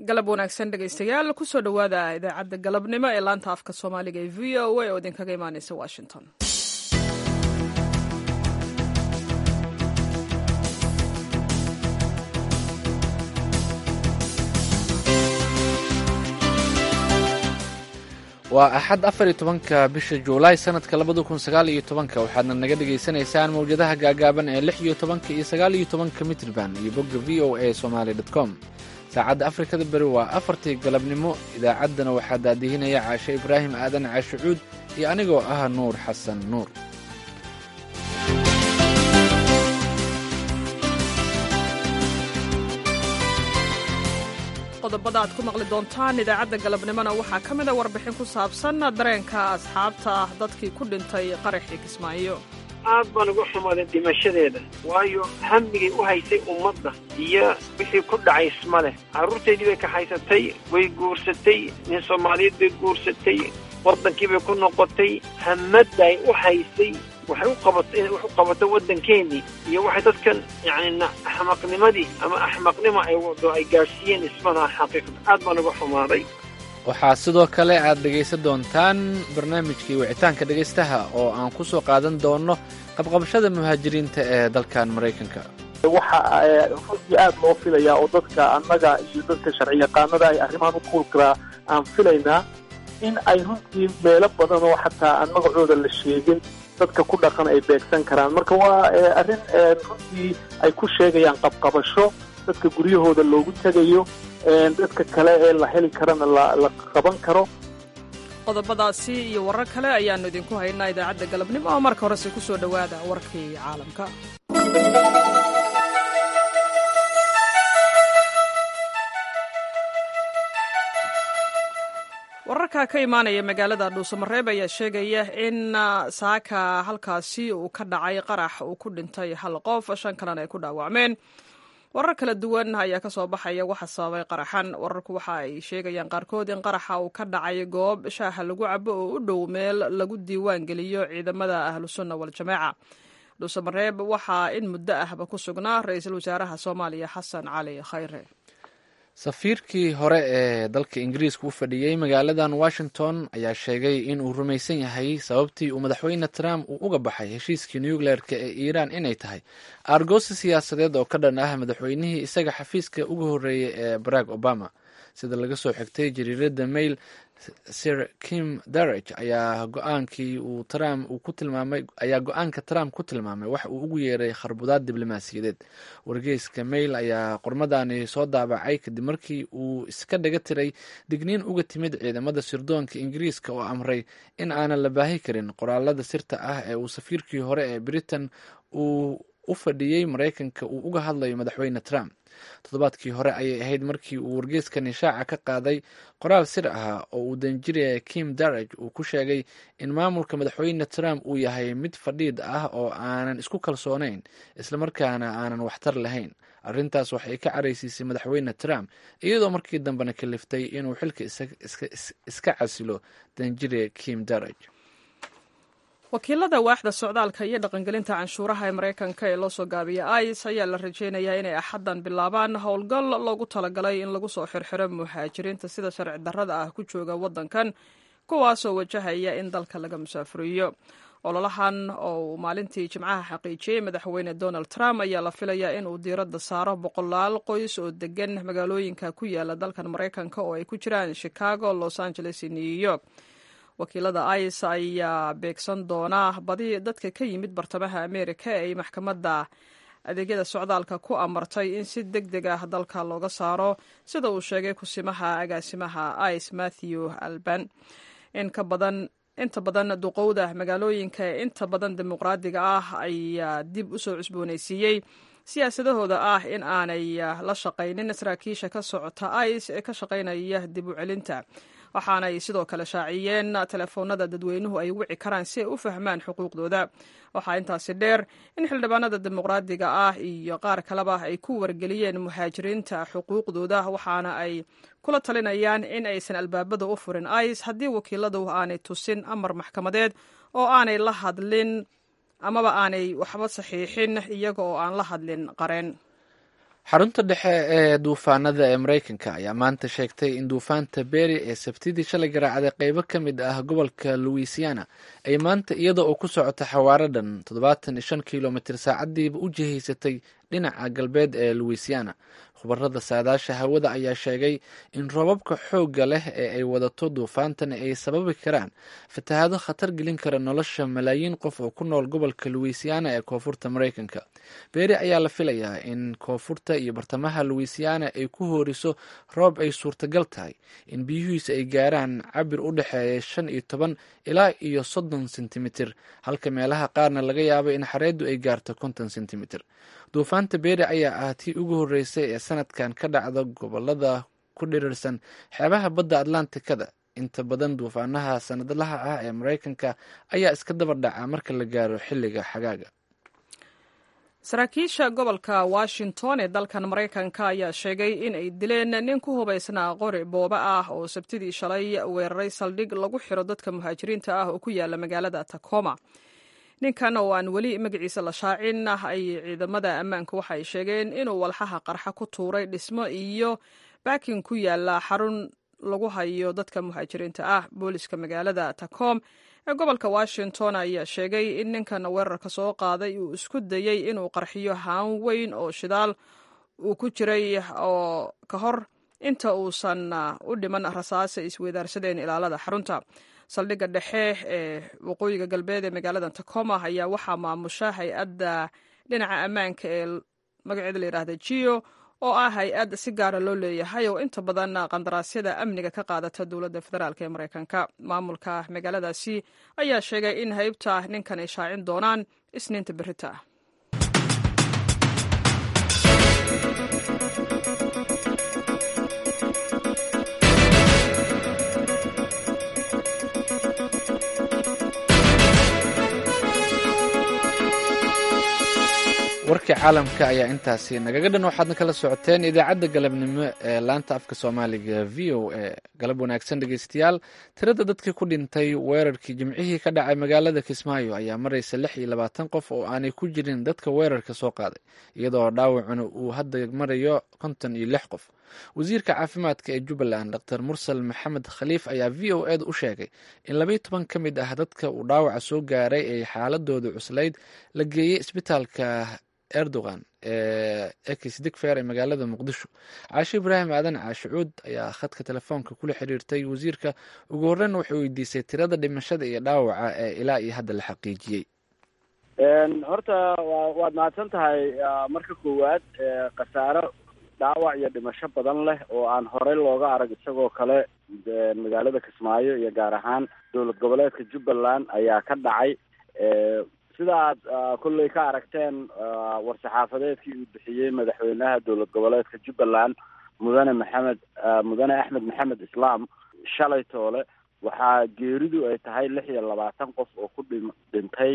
galab wanaagsan dhegaystayaal kusoo dhowaada idaacadda galabnimo ee laanta afka soomaaliga ee v o a oo idinkaga imaaneysa washington waa axad afar iyo tobanka bisha juulaay sanadka labada kun sagaal iyo tobanka waxaadna naga dhagaysanaysaan mawjadaha gaagaaban ee lix iyo tobanka iyo sagaal iyo tobanka mitrban iyo bogga v o a somaali dot com saacadda afrikada beri waa afartii galabnimo idaacaddana waxaa daadihinaya caashe ibraahim aadan caashe cuud iyo anigoo ah nuur xasan nuur qodobada aad ku maqli doontaan idaacadda galabnimona waxaa ka mid a warbixin ku saabsan dareenka asxaabta ah dadkii ku dhintay qaraxii kismaayo aad baan uga xumaaday dhimashadeeda waayo hamigay u haysay ummadda iyo wixii ku dhacay isma leh carruurteedii bay kaxaysatay way guursatay nin soomaaliyeed bay guursatay waddankii bay ku noqotay hamadday u haysay waxay u qabatay inay wax u qabato waddankeennii iyo waxay dadkan yacni axmaqnimadii ama axmaqnimo ay wado ay gaadhsiiyeen ismalaha xaqiiqda aad baan uga xumaaday waxaa sidoo kale aad dhegaysan doontaan barnaamijkii wicitaanka dhegaystaha oo aan ku soo qaadan doonno qabqabashada muhaajiriinta ee dalkan maraykanka waxa runtii aad loo filayaa oo dadka annaga iyo dadka sharci yaqaanada ay arrimahan u kuulkaraa aan filaynaa in ay runtii meelo badan oo xataa aan magacooda la sheegin dadka ku dhaqan ay beegsan karaan marka waa arrin runtii ay ku sheegayaan qabqabasho dadka guryahooda loogu tegayo dadka kale ee la heli karana la qaban karo qodobadaasi iyo warar kale ayaannu idinku haynaa idaacadda galabnimo oo marka horese ku soo dhowaada warkii caalamka wararka ka imaanaya magaalada dhuusamareeb ayaa sheegaya in saaka halkaasi uu ka dhacay qarax uu ku dhintay hal qof shan kalena ay ku dhaawacmeen warar kala duwan ayaa ka soo baxaya waxa sababay qaraxan wararku waxa ay sheegayaan qaarkood in qaraxa uu ka dhacay goob shaaha lagu cabo oo u dhow meel lagu diiwaan geliyo ciidamada ahlusunna waljamaaca dhuusamareeb waxaa in muddo ahba ku sugnaa ra-iisul wasaaraha soomaaliya xasan cali khayre safiirkii hore ee dalka ingiriiska u fadhiyey magaaladan washington ayaa sheegay in uu rumaysan yahay sababtii uu madaxweyne trump uu uga baxay heshiiskii nucleerka ee iiraan inay tahay aargoosi siyaasadeed oo ka dhan ah madaxweynihii isaga xafiiska uga horreeyey ee barack obama sida laga soo xigtay jariirada mail sir kim darage ayaa go-aankii uu trump uu ku tilmaamay ayaa go-aanka trump ku tilmaamay wax uu ugu yeeray kharbudaad diblomaasiyadeed wargeyska mail ayaa qormadani soo daabacay kadib markii uu iska dhaga tiray digniin uga timid ciidamada sirdoonka ingiriiska oo amray in aanan la baahi karin qoraalada sirta ah ee uu safiirkii hore ee britain uu u fadhiyey maraykanka uu uga hadlayo madaxweyne trump toddobaadkii hore ayay ahayd markii uu wargeeskani shaaca ka qaaday qoraal sir ah oo uu danjiriya kim darage uu ku sheegay in maamulka madaxweyne trump uu yahay mid fadhiid ah oo aanan isku kalsoonayn islamarkaana aanan waxtar lahayn arrintaas waxay ka caraysiisay madaxweyne trump iyadoo markii dambena kaliftay inuu xilka iska casilo danjiriya kim darage wakiilada waaxda socdaalka iyo dhaqangelinta canshuuraha ee maraykanka ee loo soo gaabiya ice ayaa la rajeynayaa inay axaddan bilaabaan howlgal loogu talagalay in lagu soo xirxiro muhaajiriinta sida sharci darrada ah ku jooga waddankan kuwaasoo wajahaya in dalka laga musaafuriyo ololahan oo uu maalintii jimcaha xaqiijiyey madaxweyne donald trump ayaa la filayaa in uu diiradda saaro boqolaal qoys oo degan magaalooyinka ku yaala dalkan maraykanka oo ay ku jiraan chicago los angeles iyo new york wakiilada ice ayaa beegsan doona badi dadka ka yimid bartamaha amerika ee ay maxkamadda adeegyada socdaalka ku amartay in si deg deg ah dalka looga saaro sida uu sheegay kusimaha agaasimaha ice matthew alban inka badan inta badan duqowda magaalooyinka ee inta badan dimuqraadiga ah ayaa dib u soo cusboonaysiiyey siyaasadahooda ah in aanay la shaqaynin saraakiisha ka socota ice ee ka shaqaynaya dib u celinta waxaanay sidoo kale shaaciyeen telefoonada dadweynuhu ay wici karaan si ay u fahmaan xuquuqdooda waxaa intaasi dheer in xildhibaanada dimuqraadiga ah iyo qaar kaleba ay ku wargeliyeen muhaajiriinta xuquuqdooda waxaana ay kula talinayaan in aysan albaabada u furin ice haddii wakiiladu aanay tusin amar maxkamadeed oo aanay la hadlin amaba aanay waxba saxiixin iyaga oo aan la hadlin qareen xarunta dhexe ee duufaanada ee mareykanka ayaa maanta sheegtay in duufaanta beri ee sabtidii shalay garaacday qeybo ka mid ah gobolka louisiana ay maanta iyada oo ku socota xawaaro dhan toddobaatan iyo shan kilomitr saacadiiba u jihaysatay dhinaca galbeed ee louisiana khubarada saadaasha hawada ayaa sheegay in roobabka xoogga leh ee ay wadato duufaantan ay sababi karaan fatahaado khatar gelin kara nolosha malaayiin qof oo ku nool gobolka louisiana ee koonfurta mareykanka beeri ayaa la filayaa in koonfurta iyo bartamaha louisiana ay ku hooriso roob ay suurtagal tahay in biyuhiisa ay gaaraan cabir u dhexeeya shan iyo toban ilaa iyo soddon sentimitir halka meelaha qaarna laga yaabo in xareeddu ay gaarto konton sentimitir duufaanta beeri ayaa ah tii ugu horreysay ee sanadkan ka dhacda gobolada ku dhirirsan xeebaha badda atlantikada inta badan duufaanaha sanadlaha ah ee mareykanka ayaa iska daba dhaca marka la gaaro xilliga xagaaga saraakiisha gobolka washington ee dalkan maraykanka ayaa sheegay in ay dileen nin ku hubaysnaa qori booba ah oo sabtidii shalay weeraray saldhig lagu xiro dadka muhaajiriinta ah oo ku yaala magaalada tacoma ninkan oo aan weli magaciisa la shaacin ay ciidamada ammaanka waxa ay sheegeen inuu walxaha qarxa ku tuuray dhismo iyo baakin ku yaala xarun lagu hayo dadka muhaajiriinta ah booliska magaalada tacom ee gobolka washington ayaa sheegay in ninkan weerarka soo qaaday uu isku dayey inuu qarxiyo haan weyn oo shidaal uu ku jiray oo ka hor inta uusan u dhiman rasaasa isweydaarsadeen ilaalada xarunta saldhigga dhexe ee waqooyiga galbeed ee magaalada tacoma ayaa waxaa maamusha hay-adda dhinaca ammaanka ee magaceeda la yidhahda gio oo ah hay-ad si gaara loo leeyahay oo inta badan qandaraasyada amniga ka qaadata dowladda federaalk ee mareykanka maamulka magaaladaasi ayaa sheegay in haybta ninkan ay shaacin doonaan isniinta berita ah warkii caalamka ayaa intaasi nagaga dhan waxaadna kala socoteen idaacadda galabnimo ee laanta afka soomaaliga v o a galab wanaagsan dhegeystayaal tirada dadkii ku dhintay weerarkii jimcihii ka dhacay magaalada kismaayo ayaa maraysa lix iyo labaatan qof oo aanay ku jirin dadka weerarka soo qaaday iyadoo dhaawacuna uu hadda marayo konton iyo lix qof wasiirka caafimaadka ee jubbaland dr mursal maxamed khaliif ayaa v o eda u sheegay in labaiyo toban ka mid ah dadka uu dhaawaca soo gaaray ay xaaladooda cuslayd la geeyey isbitaalka erdogan ee ekis digfer ee magaalada muqdisho caashe ibraahim aadan caashicuud ayaa khadka telefoonka kula xiriirtay wasiirka ugu horreyn wuxuu weydiisay tirada dhimashada iyo dhaawaca ee ilaa iyo hadda la xaqiijiyey horta wa waad mahadsan tahay marka koowaad khasaaro dhaawac iyo dhimasho badan leh oo aan horey looga arag isagoo kale magaalada kismaayo iyo gaar ahaan dowlad goboleedka jubbaland ayaa ka dhacay sida aad kolley ka aragteen war-saxaafadeedkii uu bixiyey madaxweynaha dowlad goboleedka jubbaland mudane maxamed mudane axmed maxamed islaam shalay toole waxaa geeridu ay tahay lix iyo labaatan qof oo ku dhi dhintay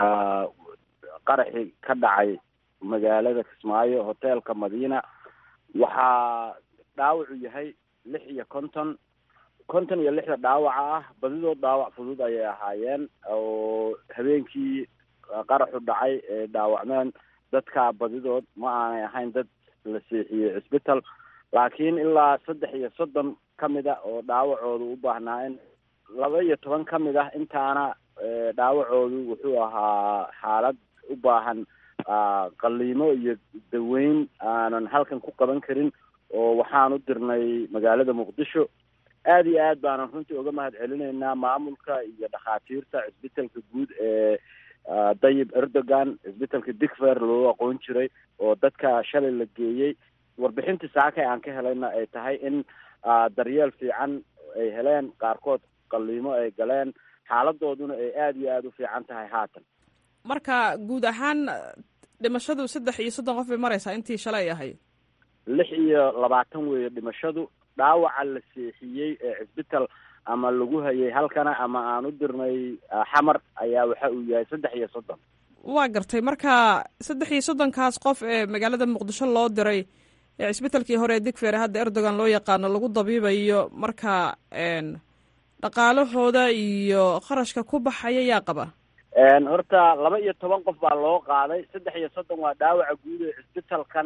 qaraxi ka dhacay magaalada kismaayo hoteelka madiina waxaa dhaawacu yahay lix iyo konton konton iyo lixda dhaawaca ah badidood dhaawac fudud ayay ahaayeen oo habeenkii qaraxu dhacay ee dhaawacmeen dadka badidood ma aanay ahayn dad la seexiyey cisbital laakiin ilaa saddex iyo soddon ka mid a oo dhaawacoodu u baahnaa in laba iyo toban ka mid ah intaana dhaawacoodu wuxuu ahaa xaalad u baahan qaliimo iyo daweyn aanan halkan ku qaban karin oo waxaan u dirnay magaalada muqdisho aada iyo aad baanan runtii uga mahad celinaynaa maamulka iyo dhakhaatiirta cisbitalka guud ee dayib erdogan cisbitalka digfer loo aqoon jiray oo dadka shalay la geeyey warbixintii saakay aan ka helayna ay tahay in daryeel fiican ay heleen qaarkood qaliimo ay galeen xaaladooduna ay aada iyo aada u fiican tahay haatan marka guud ahaan dhimashadu saddex iyo soddon qof bay maraysaa intii shalay ahayd lix iyo labaatan weeye dhimashadu dhaawaca la seexiyey ee cisbital ama lagu hayay halkana ama aan u dirnay xamar ayaa waxa uu yahay saddex iyo soddon waa gartay marka saddex iyo soddonkaas qof ee magaalada muqdisho loo diray ee cisbitalkii hore ee digfer hadda erdogan loo yaqaano lagu dabiibayo marka dhaqaalahooda iyo kharashka ku baxaya yaa qaba horta laba iyo toban qof baa loo qaaday saddex iyo soddon waa dhaawaca guud ee cisbitalkan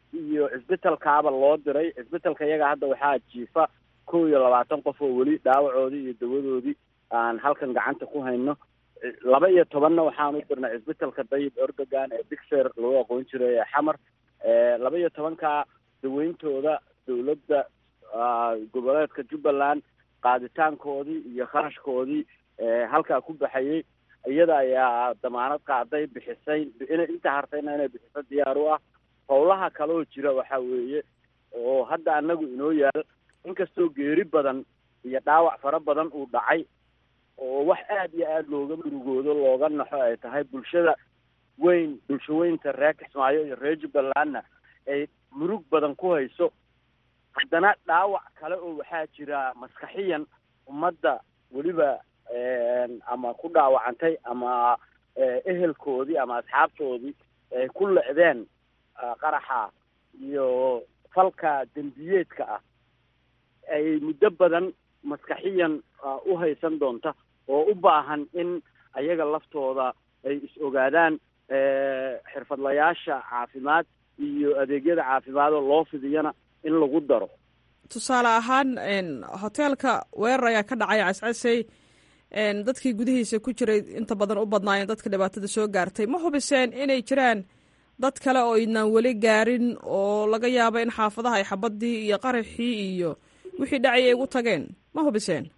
iyo cisbitalkaaba loo diray cisbitalka iyaga hadda waxaa jiifa kow iyo labaatan qof oo weli dhaawacoodii iyo dawadoodii aan halkan gacanta ku hayno laba iyo tobanna waxaan u dirnay cisbitalka dayib erdogan ee bigser lagu aqoon jiray ee xamar laba iyo tobanka daweyntooda dowladda goboleedka jubbaland qaaditaankoodii iyo kharashkoodii halkaa ku baxayay iyada ayaa damaanad qaaday bixisay inay inta hartayna inay bixiso diyaar u ah howlaha kaleoo jira waxa weeye oo hadda anagu inoo yaal inkastoo geeri badan iyo dhaawac fara badan uu dhacay oo wax aad iyo aada looga murugoodo looga naxo ay tahay bulshada weyn bulsho weynta reer kismaayo iyo reer jubbalandna ay murug badan ku hayso haddana dhaawac kale oo waxaa jira maskaxiyan ummadda weliba ama ku dhaawacantay ama ehelkoodii ama asxaabtoodii ay ku lecdeen qaraxa iyo falka dembiyeedka ah ay muddo badan maskaxiyan u haysan doonta oo u baahan in ayaga laftooda ay is ogaadaan xirfadlayaasha caafimaad iyo adeegyada caafimaad oo loo fidiyana in lagu daro tusaale ahaan hoteelka weerar ayaa ka dhacay cascasey dadkii gudihiisa ku jiray inta badan u badnaayeen dadka dhibaatada soo gaartay ma hubiseen inay jiraan dad kale oo idnaan weli gaarin oo laga yaabo in xaafadaha ay xabadii iyo qaraxii iyo wixii dhacay ay ugu tageen ma hubiseen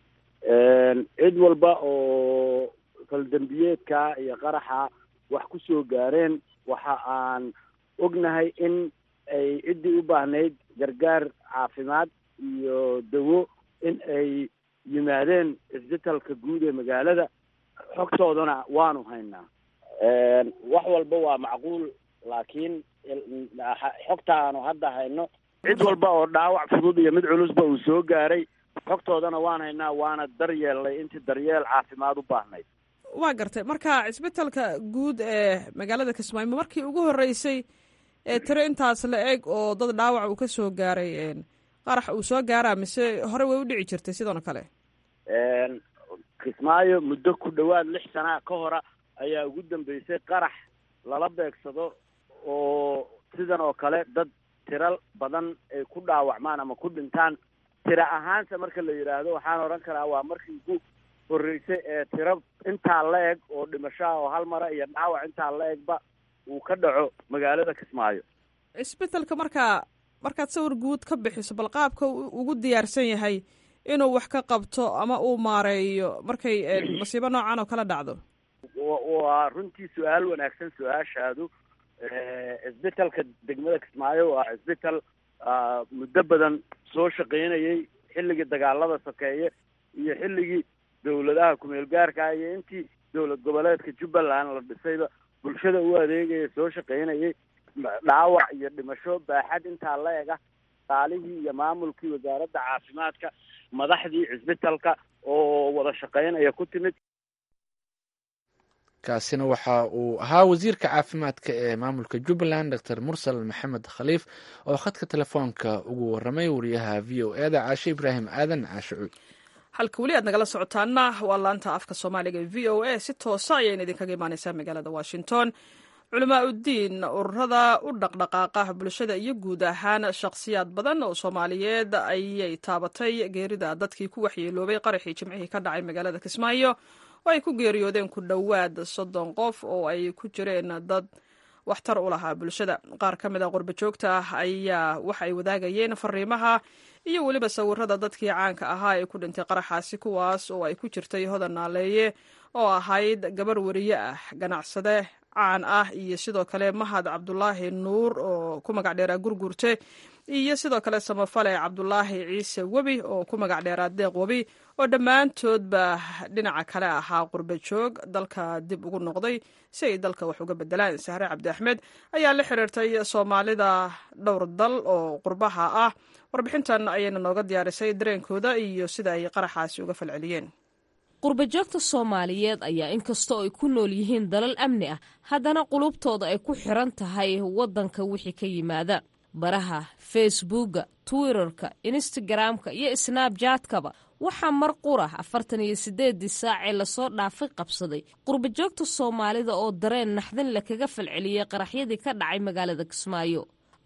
cid walba oo faldembiyeedka iyo qaraxa wax ku soo gaareen waxa aan ognahay in ay ciddii u baahnayd gargaar caafimaad iyo dawo in ay yimaadeen cisbitalka guud ee magaalada xogtoodana waanu haynaa wax walba waa macquul laakiin xogta aanu hadda hayno cid walba oo dhaawac fudud iyo mid culusba uu soo gaaray xogtoodana waan haynaa waana daryeelnay intii daryeel caafimaad u baahnayd waa gartay marka cisbitalka guud ee magaalada kismaayo ma markii ugu horreysay ee tiro intaas la eg oo dad dhaawac uu ka soo gaaray qarax uu soo gaaraa mise hore way u dhici jirtay sidoona kale kismaayo muddo ku dhowaad lix sana ka hora ayaa ugu dambeysay qarax lala beegsado oo sidan oo kale dad tiro badan ay ku dhaawacmaan ama ku dhintaan tiro ahaanse marka la yidhaahdo waxaan odhan karaa waa markii ugu horreysay ee tiro intaa la eg oo dhimashaha oo hal mara iyo dhaawac intaa la egba uu ka dhaco magaalada kismaayo cisbitalka markaa markaad sawir guud ka bixiso bal qaabka ugu diyaarsan yahay inuu wax ka qabto ama uu maareeyo markay masiibo noocan oo kala dhacdo waa runtii su-aal wanaagsan su-aashaadu cisbitalka degmada kismaayo waa cisbital muddo badan soo shaqaynayay xilligii dagaalada sokeeye iyo xilligii dawladaha kumeel gaarka iyo intii dowlad goboleedka jubbaland la dhisayba bulshada u adeegaya soo shaqaynayay dhaawac iyo dhimasho baaxad intaa la eg ah qaalihii iyo maamulkii wasaaradda caafimaadka madaxdii cisbitalka oo wada shaqaynaya ku timid kaasina waxa uu ahaa wasiirka caafimaadka ee maamulka jubbaland doctor mursal maxamed khaliif oo khadka telefoonka ugu waramay wariyaha v o e da caashe ibraahim aadan caashe cuud halka weli aad nagala socotaana waa laanta afka soomaaliga ee v o a si toosa ayayna idinkaga imaaneysaa magaalada washington culamaa uddiin ururada u dhaqdhaqaaqa bulshada iyo guud ahaan shakhsiyaad badan oo soomaaliyeed ayay taabatay geerida dadkii ku waxyeeloobay qaraxii jimcihii ka dhacay magaalada kismaayo oo ay ku geeriyoodeen ku dhowaad soddon qof oo ay ku jireen dad waxtar u lahaa bulshada qaar ka mid a qurba joogta ah ayaa waxa ay wadaagayeen fariimaha iyo weliba sawirada dadkii caanka ahaa ee ku dhintay qaraxaasi kuwaas oo ay ku jirtay hodan naaleeye oo ahayd gabar weriye ah ganacsade caan ah iyo sidoo kale mahad cabdulaahi nuur oo ku magac dheeraa gurgurte iyo sidoo kale samafale cabdulaahi ciise webi oo ku magac dheeraa deeq webi oo dhammaantoodba dhinaca kale ahaa qurba joog dalka dib ugu noqday si ay dalka wax uga bedelaan sahre cabdi axmed ayaa la xiriirtay soomaalida dhowr dal oo qurbaha ah warbixintan ayayna nooga diyaarisay dareenkooda iyo sida ay qaraxaasi uga falceliyeen qurbajoogta soomaaliyeed ayaa inkastoo ay ku nool yihiin dalal amni ah haddana qulubtooda ay ku xiran tahay waddanka wixii ka yimaada baraha facebooka twitterka instagramka iyo snabjatkaba waxaa mar qura afartan iyo siddeedii saacee lasoo dhaafay qabsaday qurbajoogta soomaalida oo dareen naxdin le kaga falceliyey qaraxyadii ka dhacay magaalada kismaayo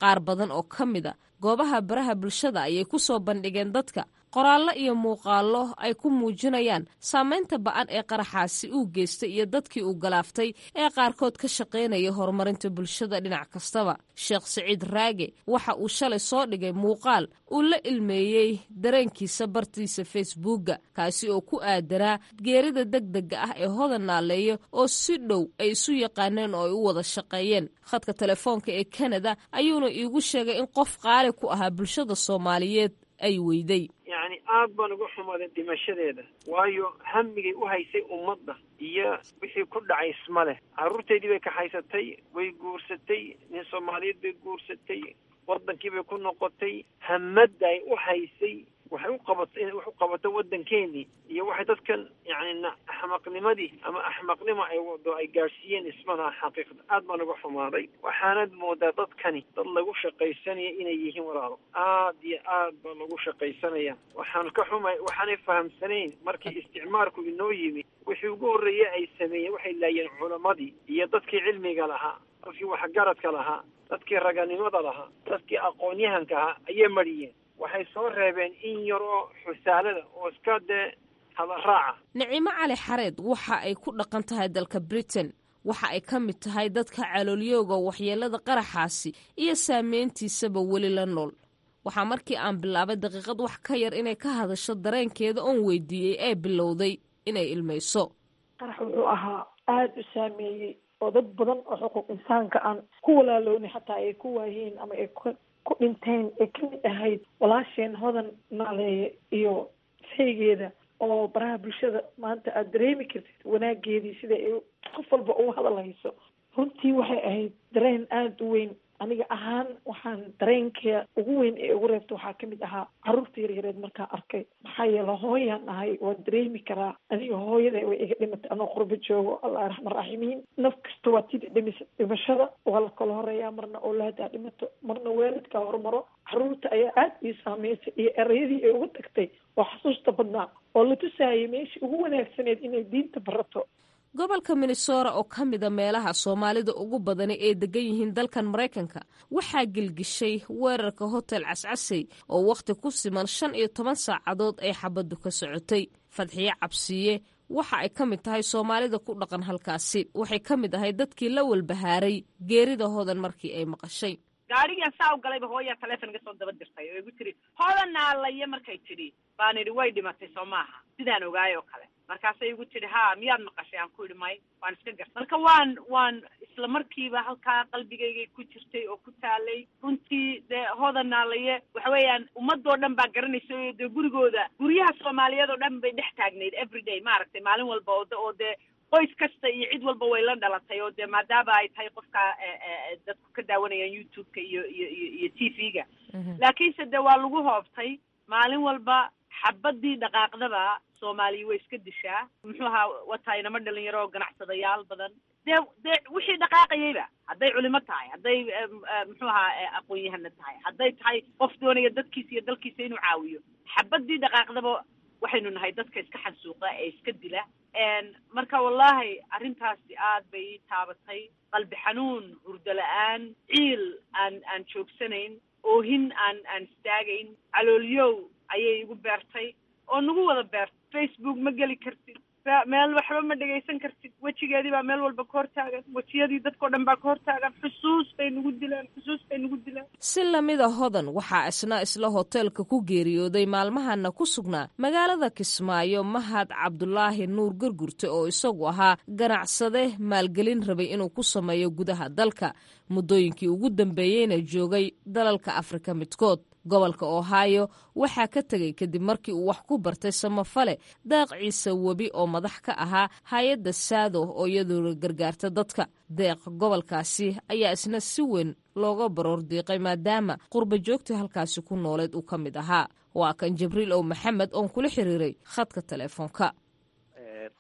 qaar badan oo ka mid a goobaha baraha bulshada ayay ku soo bandhigeen dadka qoraallo iyo muuqaallo ay ku muujinayaan saamaynta ba'an ee qaraxaasi uu geystay iyo dadkii uu galaaftay ee qaarkood ka shaqaynaya horumarinta bulshada dhinac kastaba sheekh siciid raage waxa uu shalay soo dhigay muuqaal uu la ilmeeyey dareenkiisa bartiisa facebookga kaasi oo ku aadanaa geerida degdega ah ee hodan naaleeya oo si dhow ay isu yaqaaneen oo ay u wada shaqeeyeen khadka telefoonka ee kanada ayuuna iigu sheegay in qof qaali ku ahaa bulshada soomaaliyeed ay weyday yacni aad baan uga xumaaday dhimashadeeda waayo hamigay u haysay ummadda iyo wixii ku dhacay isma leh carruurteydii bay kaxaysatay way guursatay nin soomaaliyeed bay guursatay waddankii bay ku noqotay hamadda ay u haysay waxay u qabato inay wax u qabato waddankeenii iyo waxay dadkan yacni axmaqnimadii ama axmaqnimo ay wado ay gaadhsiiyeen ismalaha xaqiiqda aad baan uga xumaaday waxaanad moodaa dadkani dad lagu shaqaysanaya inay yihiin walaalo aad iyo aad baa lagu shaqaysanaya waxaan ka xumay waxaanay fahamsanayn markii isticmaalku inoo yimi wixii ugu horreeyey ay sameeyeen waxay laayeen culammadii iyo dadkii cilmiga lahaa dadkii waxgaradka lahaa dadkii raganimada lahaa dadkii aqoon-yahanka ahaa ayay mariyeen waxay soo reebeen in yar oo xusaalada oo iska dee hadaraaca nicimo cali xareed waxa ay ku dhaqan tahay dalka britain waxa ay ka mid tahay dadka caloolyooga waxyeelada qaraxaasi iyo saameyntiisaba weli la nool waxaa markii aan bilaabay daqiiqad wax ka yar inay ka hadasho dareenkeeda oon weydiiyey ee bilowday inay ilmayso qarax wuxuu ahaa aada u saameeyey oo dad badan oo xuquuq insaanka aan ku walaaloonay xataa ay ku waayeen ama ay ku dhinteen ee kamid ahayd walaasheen hodan naaleeye iyo saygeeda oo baraha bulshada maanta aada dareemi kartid wanaageedii sida ay qof walba ugu hadalhayso runtii waxay ahayd dareen aada u weyn aniga ahaan waxaan dareenka ugu weyn ee ugu reebta waxaa kamid ahaa caruurta yaryareed markaa arkay maxaa yeele hooyaan ahay waan dareemi karaa aniga hooyada way iga dhimatay anoo qurbo joogo allah raxman raaximiin naf kasta waa tida dhimis dhimashada waa la kala horeeyaa marna oolaadaa dhimato marna waalidkaa hormaro caruurta ayaa aada ii saameysay iyo erayadii ay uga tagtay oo xasuusta badnaa oo la tusaayay meeshii ugu wanaagsaneed inay diinta barato gobolka minnesota oo ka mida meelaha soomaalida ugu badani ay degan yihiin dalkan maraykanka waxaa gelgishay weerarka hotel cascasey oo wakhti ku siman shan iyo toban saacadood ay xabaddu ka socotay fadxiye cabsiye waxa ay ka mid tahay soomaalida ku dhaqan halkaasi waxay ka mid ahay dadkii la walbahaaray geerida hodan markii ay maqashay gaadhigan saa u galayba hooyaa taleefon iga soo daba dirtay oo igu tiri hodan naalaye markay tidhi baan idhi way dhimatay soo maaha sidaan ogaay oo kale markaasay igu tidhi ha miyaad maqashay aan ku idhi may waan iska garta marka waan waan isla markiiba halkaa qalbigaygay ku jirtay oo ku taalay runtii dee hodan naalaye waxa weeyaan ummadoo dhan baa garanaysa oo dee gurigooda guryaha soomaaliyeed oo dhan bay dhex taagnayd everyday maaragtay maalin walba oo oo dee qoys kasta iyo cid walba way la dhalatay oo dee maadaama ay tahay qofka dadku ka daawanayaan youtube-ka iyo iyo iyo iyo t v-ga laakiinse dee waa lagu hoobtay maalin walba xabadii dhaqaaqdaba soomaaliya way iska dishaa muxuu ahaa wataa inama dhalinyaro oo ganacsadayaal badan dee dee wixii dhaqaaqayayba hadday culimo tahay hadday muxuu ahaa aqoon-yahana tahay hadday tahay qof doonaya dadkiisa iyo dalkiisa inuu caawiyo xabadii dhaqaaqdaba waxaynu nahay dadka iska xansuuqa ee iska dila marka wallahi arrintaasi aad bay ii taabatay qalbi xanuun hurdo la-aan ciil aan aan joogsanayn oohin aan aan istaagayn caloolyow ayay igu beertay oo nagu wada beertay facebook ma geli kartid meel waxba ma dhegaysan kartid wejigeedii baa meel walba ka hortaagan wejiyadii dadkao dhan baa ka hortaagan xusuus bay nagu dilaan xusuus bay nagu dilaan si lamida hodan waxaa isna isla hoteelka ku geeriyooday maalmahana ku sugnaa magaalada kismaayo mahad cabdulaahi nuur gurgurte oo isagu ahaa ganacsade maalgelin rabay inuu ku sameeyo gudaha dalka muddooyinkii ugu dambeeyeyna joogay dalalka afrika midkood gobolka ohio waxaa ka tegay kadib markii uu wax ku bartay samafale deeq ciise webi oo madax ka ahaa hay-adda saado oo iyadoona gargaarta dadka deeq gobolkaasi ayaa isna si weyn looga baroor diiqay maadaama qurba joogtii halkaasi ku nooleed uu ka mid ahaa waa kan jibriil ow maxamed oon kula xiriiray khadka teleefoonka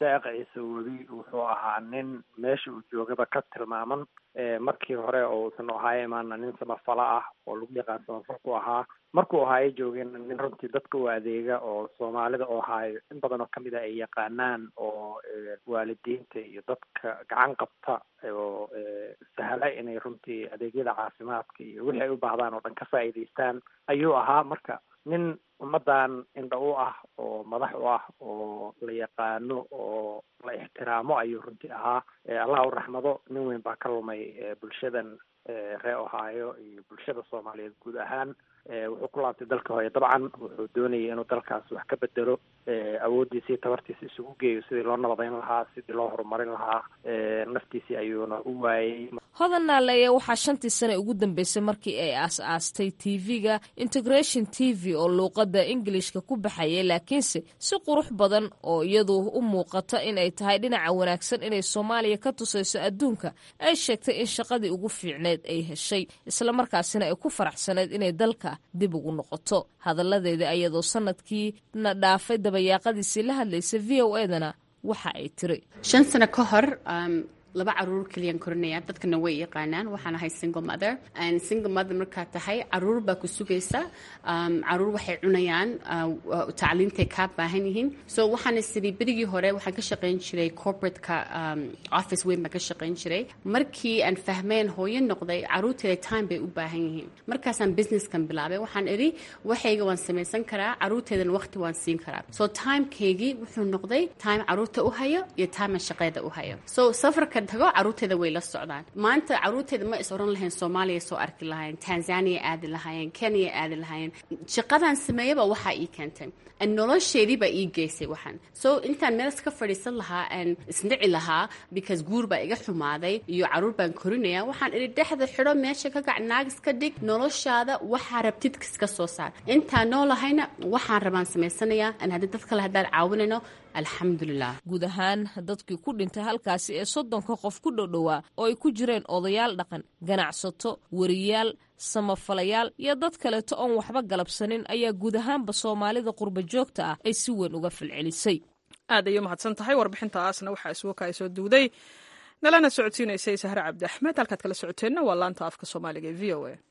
cabdisaaq ciise webi wuxuu ahaa nin meesha uu joogaba ka tilmaaman markii hore oo uusan ohaayo imaana nin samafala ah oo lagu yaqaan samafalku ahaa markuu ohaayo joogeen nin runtii dadka u adeega oo soomaalida ohaayo in badan oo kamid a ay yaqaanaan oo waalidiinta iyo dadka gacan qabta oo sahla inay runtii adeegyada caafimaadka iyo wixii ay u baahdaan oo dhan ka faa'iidaystaan ayuu ahaa marka nin ummaddan indha u ah oo madax u ah oo la yaqaano oo la ixtiraamo ayuu runtii ahaa allah u raxmado nin weyn baa ka lumay bulshadan reer ohaayo iyo bulshada soomaaliyeed guud ahaan wuxuu ku laabtay dalka hooye dabcan wuxuu doonayay inuu dalkaas wax ka bedelo awooddiisa iyo tabartiisa isugu geeyo sidii loo nabadayn lahaa sidii loo horumarin lahaa naftiisii ayuuna u waayey hodan naaleeye waxaa shantii sane ugu dambeysay markii ay aas-aastay tv-ga integration t v oo luuqadda ingilishka ku baxayay laakiinse si qurux badan oo iyadu u muuqata in ay tahay dhinaca wanaagsan inay soomaaliya ka tusayso adduunka ay sheegtay in shaqadii ugu fiicneed ay heshay islamarkaasina ay ku faraxsaneyd inay dalka dib ugu noqoto hadalladeeda ayadoo sanadkiina dhaafay dabayaaqadiisii la hadlaysa v o edana waxa ay tiri shan sano ka hor laba caruur keliyaan korinaya dadkana way yaqaanaan waxaan ahay single mother single mother markaa tahay caruur baa ku sugaysa caruur waxay cunayaan tacliintay kaa baahan yihiin so waxaana sidii berigii hore waxaan ka shaqayn jiray corporateka office weyn baan ka shaqayn jiray markii aan fahmeen hooyo noqday caruurteeda time bay u baahan yihiin markaasaan businesskan bilaabay waxaan idhi waxayga waan samaysan karaa caruurteedana waqti waan siin karaa so timekeygii wuxuu noqday time caruurta u hayo iyo time aan shaqeeda u hayo so safarka tago caruurteeda way la socdaan maanta caruurteeda ma is oran lahayn soomaaliya soo arki lahayn tanzania aadi lahaayeen kenya aadi lahaayeen shaqadan sameeyaba waxaa ii keentay nolosheedii baa ii geysay waxaan so intaan meel iska fadhiisan lahaa aan isnici lahaa because guur baa iga xumaaday iyo caruur baan korinaya waxaan idhi dhexda xidho meesha ka gac naagis ka dhig noloshaada waxaa rabtid iska soo saar intaan noolahayna waxaan rabaan samaysanayaa aan haddii dad kale haddaan caawinayno alxamdulilah guud ahaan dadkii ku dhintay halkaasi ee soddonka qof ku dhowdhowaa oo ay ku jireen odayaal dhaqan ganacsato wariyaal samafalayaal iyo dad kaleeto oon waxba galabsanin ayaa guud ahaanba soomaalida qurba joogta ah ay si weyn uga falcelisay aad ayay umahadsan tahay warbixintaasna waxaa isugu kaa soo duuday nalana socodsiinaysay sahre cabdi axmed halkaad kala socoteenna waa laanta afka soomaaliga ee v o a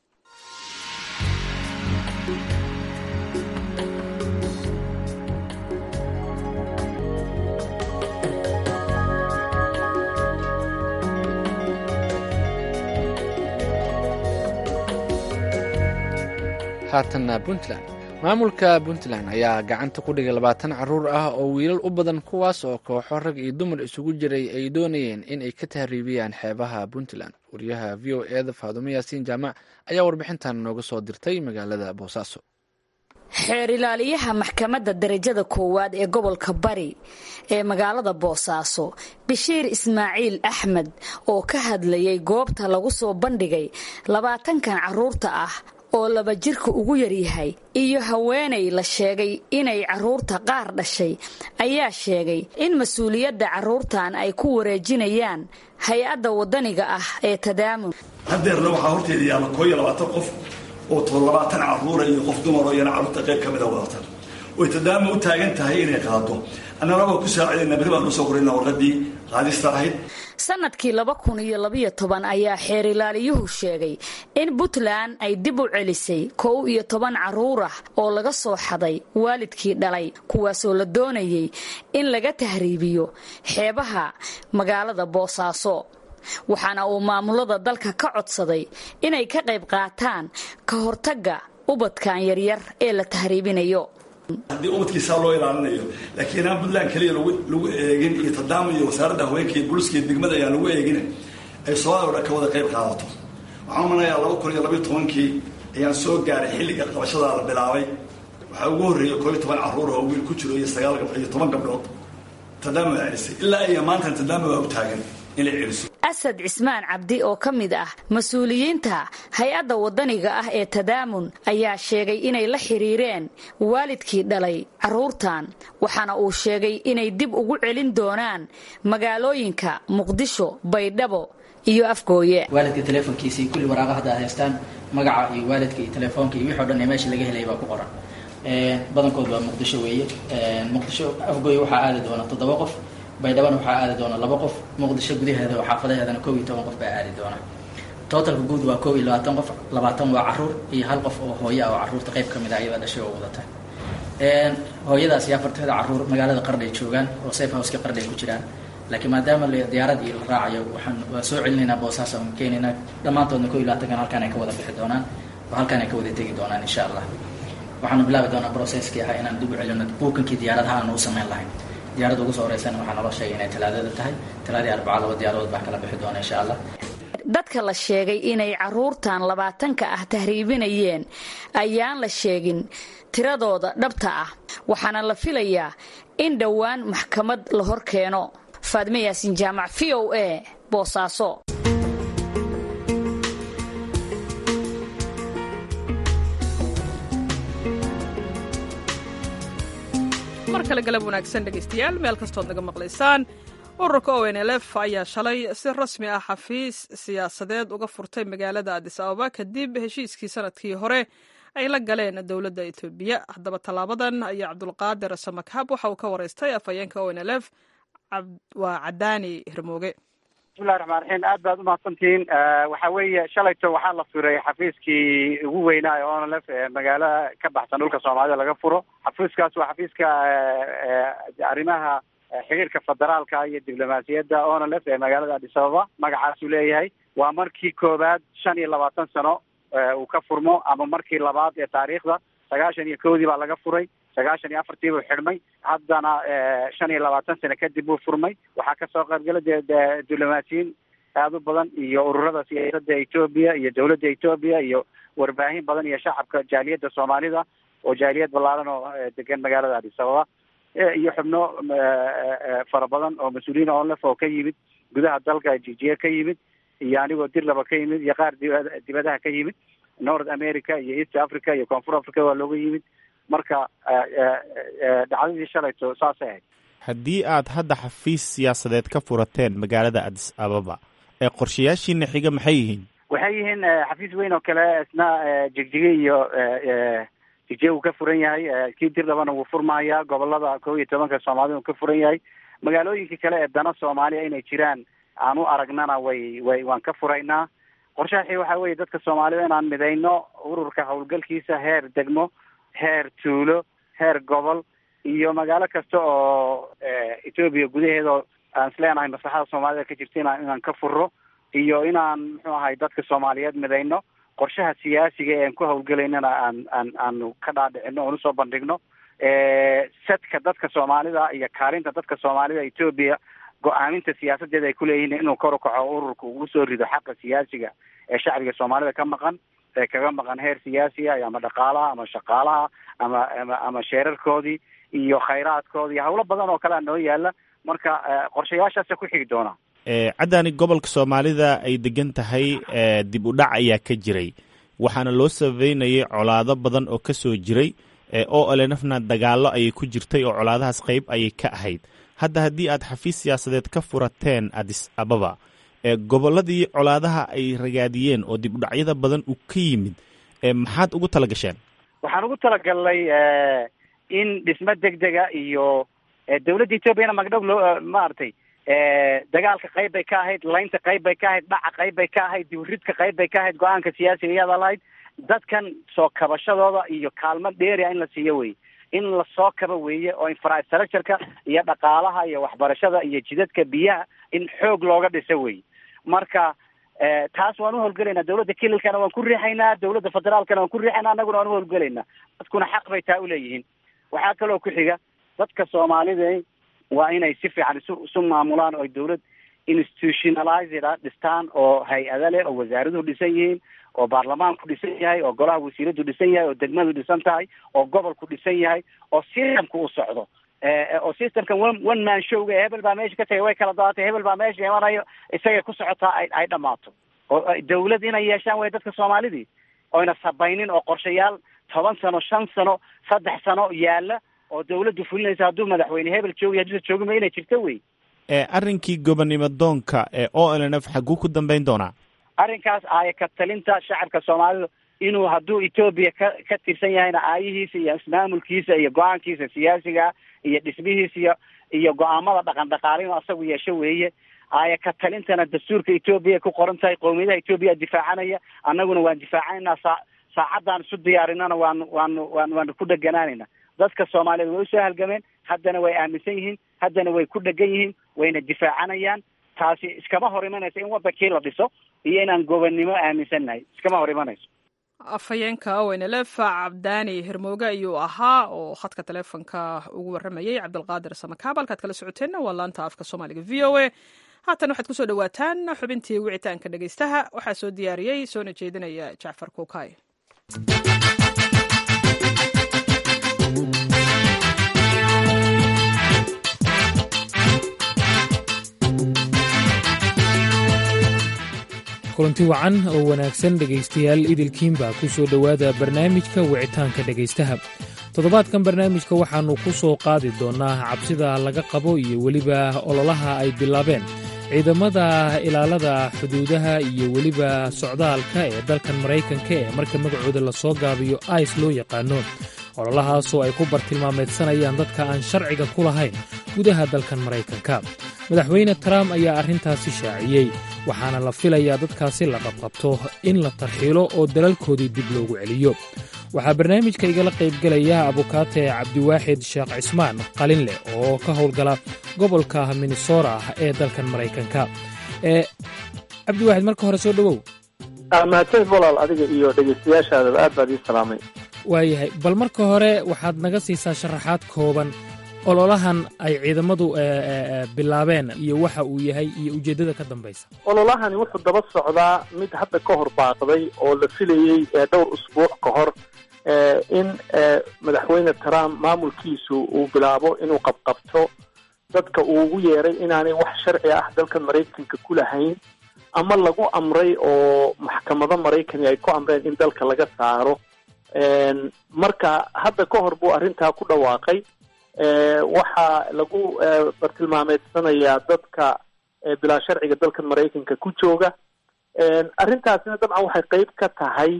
haatanna puntland maamulka puntland ayaa gacanta ku dhigay labaatan caruur ah oo wiilal u badan kuwaas oo kooxo rag iyo dumar isugu jiray ay doonayeen in ay ka tahriibiyaan xeebaha puntland wariyaha v o eda faadumo yaasiin jaamac ayaa warbixintan nooga soo dirtay magaalada boosaaso xeer ilaaliyaha maxkamadda darajada koowaad ee gobolka bari ee magaalada boosaaso bashiir ismaaciil axmed oo ka hadlayay goobta lagu soo bandhigay labaatankan caruurta ah oo laba jirka ugu yaryahay iyo haweenay la sheegay inay caruurta qaar dhashay ayaa sheegay in mas-uuliyadda caruurtan ay ku wareejinayaan hay-adda wadaniga ah ee tadaamun hadeerna waxaa horteeda yaalla koo iyo labaatan qof oo to labaatan caruura iyo qof dumar oo iyana carruurta qayb ka mida wadatan oy tadaama u taagan tahay inay qaado annana waa ku saacidayna berri baan usoo qorayna warqadii qaadista ahayd sanadkii laba kun iyo labayo toban ayaa xeer ilaaliyuhu sheegay in puntland ay dib u celisay kow iyo toban caruur ah oo laga soo xaday waalidkii dhalay kuwaasoo la doonayay in laga tahriibiyo xeebaha magaalada boosaaso waxaana uu maamulada dalka ka codsaday inay ka qayb qaataan ka hortagga ubadkan yaryar ee la tahriibinayo haddii ubadkiisaa loo ilaalinayo laakiin aan puntland keliya lagu eegin iyo tadaama iyo wasaaradda haweenka iyo booliska iyo degmada ayaan lagu eegin ay soomaaliya o dhan ka wada qayb qaadato waxaan umanayaa laba kun iyo labayo tobankii ayaan soo gaaray xilliga qabashadaa la bilaabay waxaa ugu horreeyay koo iyo toban carruur oo wiil ku jiro iyo sagaal iyo toban gabdhood tadaama waa celisay ilaa iyo maantan tadaama waa u taagan inay celiso asad cismaan cabdi oo ka mid ah mas-uuliyiinta hay-adda wadaniga ah ee tadaamun ayaa sheegay inay la xiriireen waalidkii dhalay caruurtan waxaana uu sheegay inay dib ugu celin doonaan magaalooyinka muqdisho baydhabo iyo afgooye waalidka teleefonkiisii kulli waraaqa hadda ad haystaan magaca iyo waalidka iyo telefoonka iyo wixi o dhan ee meesha laga helaya baa ku qoran badankood waa muqdisho weeye muqdisho afgooye waxaa aadi doona toddoba qof baydhabana waxaa aadi doona laba qof muqdisho gudaheeda oo xaafadaheedana koob iyo toban qof baa aadi doona totalka guud waa koob iyo labaatan qof labaatan waa caruur iyo hal qof oo hooyo ah oo caruurta qayb ka mid ah iyada dhashay oo wadata hooyadaas iyo afarteeda caruur magaalada qardhay joogaan oo safe houseka qardhay ku jiraan laakiin maadaama diyaarad iyo la raacayo waxaan waa soo celinaynaa boosaas aan keenaynaa dhammaantoodna koob iyo labaatankan halkaan ay ka wada bixi doonaan oo halkaan ay ka wada tegi doonaan insha allah waxaanu bilaabi doonaa processkii ahaa inaan dib u celino buukankii diyaaradaha aanu u samayn lahayn diyaaradda ugu soo horeysana waxaa naloo sheegay inay talaadada tahay talaadii arbaca laba diyaaradood baa kala bixi doona insha allah dadka la sheegay inay caruurtan labaatanka ah tahriibinayeen ayaan la sheegin tiradooda dhabta ah waxaana la filayaa in dhowaan maxkamad la hor keeno faadme yaasin jaamac v o a boosaaso mar kale galab wanaagsan dhegaystayaal meel kastood naga maqlaysaan ururka o n l f ayaa shalay si rasmi ah xafiis siyaasadeed uga furtay magaalada adis ababa kadib heshiiskii sanadkii hore ay la galeen dowladda etoobiya haddaba tallaabadan ayaa cabdulqaadir samakab waxa uu ka waraystay afhayeenka o n l f waa cadaani hirmooge bismillahi raxmaan raxiim aad baad umahadsantihiin waxa weeye shalayto waxaa la furay xafiiskii ugu weynaa ee onlf ee magaalo ka baxsan dhulka soomaalida laga furo xafiiskaas waa xafiiska arrimaha xiriirka federaalka iyo diblomaasiyadda onlf ee magaalada adis ababa magacaasuu leeyahay waa markii koowaad shan iyo labaatan sano uu ka furmo ama markii labaad ee taariikhda sagaashan iyo kowdii baa laga furay sagaashan iyo afartii buu xidhmay haddana shan iyo labaatan sano kadib buu furmay waxaa kasoo qaybgala dee diblomaasiyiin aada u badan iyo ururada siyaasadda etoobiya iyo dowladda etoobiya iyo warbaahin badan iyo shacabka jaaliyadda soomaalida oo jaaliyad ballaaran oo degan magaalada adis ababa iyo xubno fara badan oo mas-uuliyiin onlef oo ka yimid gudaha dalka jijiye ka yimid iyo anigoo dirlaba ka yimid iyo qaar dib dibadaha ka yimid north america iyo east africa iyo koonfur africa waa looga yimid marka dhacdadii shalayto saasay ahayd haddii aad hadda xafiis siyaasadeed ka furateen magaalada adis ababa ee qorshayaashiina xiga maxay yihiin waxay yihiin xafiis weyn oo kale isna jigjige iyo jigjiye uu ka furan yahay kii dirdhabana wuu furmahayaa gobolada kow iyo tobanka soomaalida uu ka furan yahay magaalooyinka kale ee dana soomaaliya inay jiraan aan u aragnana way way waan ka furaynaa qorshaxii waxa weeye dadka soomaalida inaan midayno ururka howlgalkiisa heer degmo heer tuulo heer gobol iyo magaalo kasta oo etoobiya gudaheeda aan isleenahay maslaxada soomaalida ka jirta inaan inaan ka furo iyo inaan muxuu ahay dadka soomaaliyeed midayno qorshaha siyaasiga ee aan ku hawlgelaynana aan aan aanu ka dhaadhicino oon usoo bandhigno sadka dadka soomaalida iyo kaalinta dadka soomaalida etoobiya go-aaminta siyaasadeeda ay kuleeyihiin inuu kor u kaco ururka ugu soo rido xaqa siyaasiga ee shacbiga soomaalida ka maqan ee kaga maqan heer siyaasiga ama dhaqaalaha ama shaqaalaha ama ama ama sheerarkoodii iyo khayraadkoodii hawlo badan oo kale a noo yaala marka qorshayaashaasa ku xigi doonaa caddaani gobolka soomaalida ay degan tahay dib u dhac ayaa ka jiray waxaana loo sababeynayay colaado badan oo ka soo jiray oo elenafna dagaallo ayay ku jirtay oo colaadahaas qayb ayay ka ahayd hadda haddii aad xafiis siyaasadeed ka furateen adis ababa gobolladii colaadaha ay ragaadiyeen oo dib u dhacyada badan uu ka yimid maxaad ugu tala gasheen waxaan ugu talagalnay in dhismo degdega iyo dowladda etoobiyana magdhow loo maaragtay dagaalka qayb bay ka ahayd laynta qayb bay ka ahayd dhaca qayb bay ka ahayd diburidka qayb bay ka ahayd go-aanka siyaasiga iyadaa lahayd dadkan soo kabashadooda iyo kaalmo dheeria in la siiyo wey in lasoo kaba weeye oo infrastructureka iyo dhaqaalaha iyo waxbarashada iyo jidadka biyaha in xoog looga dhiso wey marka taas waan uhowlgelaynaa dowladda kililkana waan ku riixaynaa dowladda federaalkana waan ku riixaynaa annaguna waan uhowlgelaynaa dadkuna xaq bay taa uleeyihiin waxaa kaloo ku xiga dadka soomaalida waa inay si fiican isu isu maamulaan oo dowlad institutionalized a dhistaan oo hay-ada leh oo wasaaraduhu dhisan yihiin oo baarlamaanku dhisan yahay oo golaha wasiiradu dhisan yahay oo degmadu dhisan tahay oo gobolku dhisan yahay oo systemka u socdo oo systemkan one one man showga hebel baa meesha ka tagay way kala daatay hebel baa meesha imanayo isagay ku socotaa ay ay dhamaato oo dawlad inay yeeshaan way dadka soomaalidii oyna sabaynin oo qorshayaal toban sano shan sano saddex sano yaala oo dawladdu fulinaysa hadduu madaxweyne hebel joogiy hadduusa joogima inay jirto wey arrinkii gobonnimo doonka ee o l n f xaguu ku dambeyn doonaa arrinkaas aaya ka talinta shacabka soomaalida inuu hadduu etoobiya ka ka tirsan yahayna aayihiisa iyo ismaamulkiisa iyo go-aankiisa siyaasiga iyo dhismihiisa iyo iyo go-aamada dhaqan dhaqaale inuu asagu yeesho weeye aya ka talintana dastuurka etoobiya ku qoran tahay qowmiyadaha etoobiya difaacanaya annaguna waan difaacanayna saa saacadaan isu diyaarinana waanu waanu waan waanu ku dheganaanayna dadka soomaaliyeed way usoo halgameen haddana way aaminsan yihiin haddana way ku dhegan yihiin wayna difaacanayaan taasi iskama hor imanayso in wadankii la dhiso iyo inaan gobonnimo aaminsannahay iskama hor imanayso afhayeenka ownlf cabdaani hirmooge ayuu ahaa oo khadka taleefonka ugu waramayey cabdulqaadir samakaab halkaad kala socoteenna waa laanta afka soomaaliga v o a haatan waxaad kusoo dhawaataan xubintii wicitaanka dhegeystaha waxaa soo diyaariyey soona jeedinaya jacfar kuukay kulanti wacan oo wanaagsan dhegaystayaal idilkiinbaa ku soo dhowaada barnaamijka wicitaanka dhegaystaha toddobaadkan barnaamijka waxaannu ku soo qaadi doonnaa cabsida laga qabo iyo weliba ololaha ay bilaabeen ciidamada ilaalada xuduudaha iyo weliba socdaalka ee dalkan maraykanka ee marka magacooda lasoo gaabiyo ais loo yaqaano ololahaasoo ay ku bartilmaameedsanayaan dadka aan sharciga ku lahayn gudaha dalkan maraykanka madaxweyne trump ayaa arrintaasi shaaciyey waxaana la filayaa dadkaasi la qabqabto in la tarxiilo oo dalalkoodii dib loogu celiyo waxaa barnaamijka igala qaybgelaya abukaate cabdiwaaxid sheekh cismaan qalinleh oo ka howlgala gobolka minnesora ee dalkan maraykanka ee cabdiwaaxid marka hore soo dhowow mahadsanid walaal adiga iyo dhegaystayaashaadaba aad baad ii salaamay waayahay bal marka hore waxaad naga siisaa sharaxaad kooban ololahan ay ciidamadu bilaabeen iyo waxa uu yahay iyo ujeeddada ka dambaysa ololahani wuxuu daba socdaa mid hadda ka hor baaqday oo la filayey dhowr usbuuc ka hor in madaxweyne trump maamulkiisu uu bilaabo inuu qabqabto dadka uu ugu yeeray inaanay wax sharci ah dalkan maraykanka ku lahayn ama lagu amray oo maxkamado maraykani ay ku amreen in dalka laga saaro marka hadda ka hor buu arrintaa ku dhawaaqay waxaa lagu bartilmaameedsanayaa dadka bilaa sharciga dalkan maraykanka ku jooga arrintaasina dabcan waxay qeyb ka tahay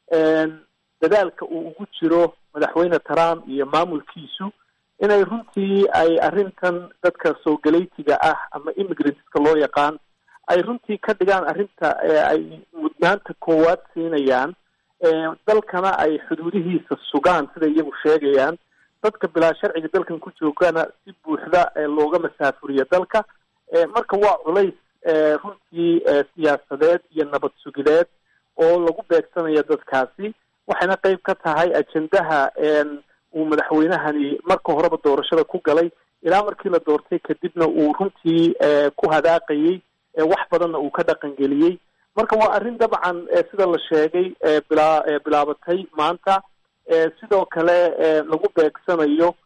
dadaalka uu ugu jiro madaxweyne trump iyo maamulkiisu inay runtii ay arrintan dadka soo galaytiga ah ama immigrantska loo yaqaan ay runtii ka dhigaan arrinta ay mudnaanta koowaad siinayaan dalkana ay xuduudihiisa sugaan siday iyagu sheegayaan dadka bilaa sharciga dalkan ku joogana si buuxda looga masaafuriyo dalka marka waa culays runtii siyaasadeed iyo nabad sugideed oo lagu beegsanaya dadkaasi waxayna qeyb ka tahay ajendaha uu madaxweynahani marka horeba doorashada ku galay ilaa markii la doortay kadibna uu runtii ku hadaaqayey wax badanna uu ka dhaqangeliyey marka waa arrin dabcan sida la sheegay bilaa bilaabatay maanta sidoo kale lagu beegsanayo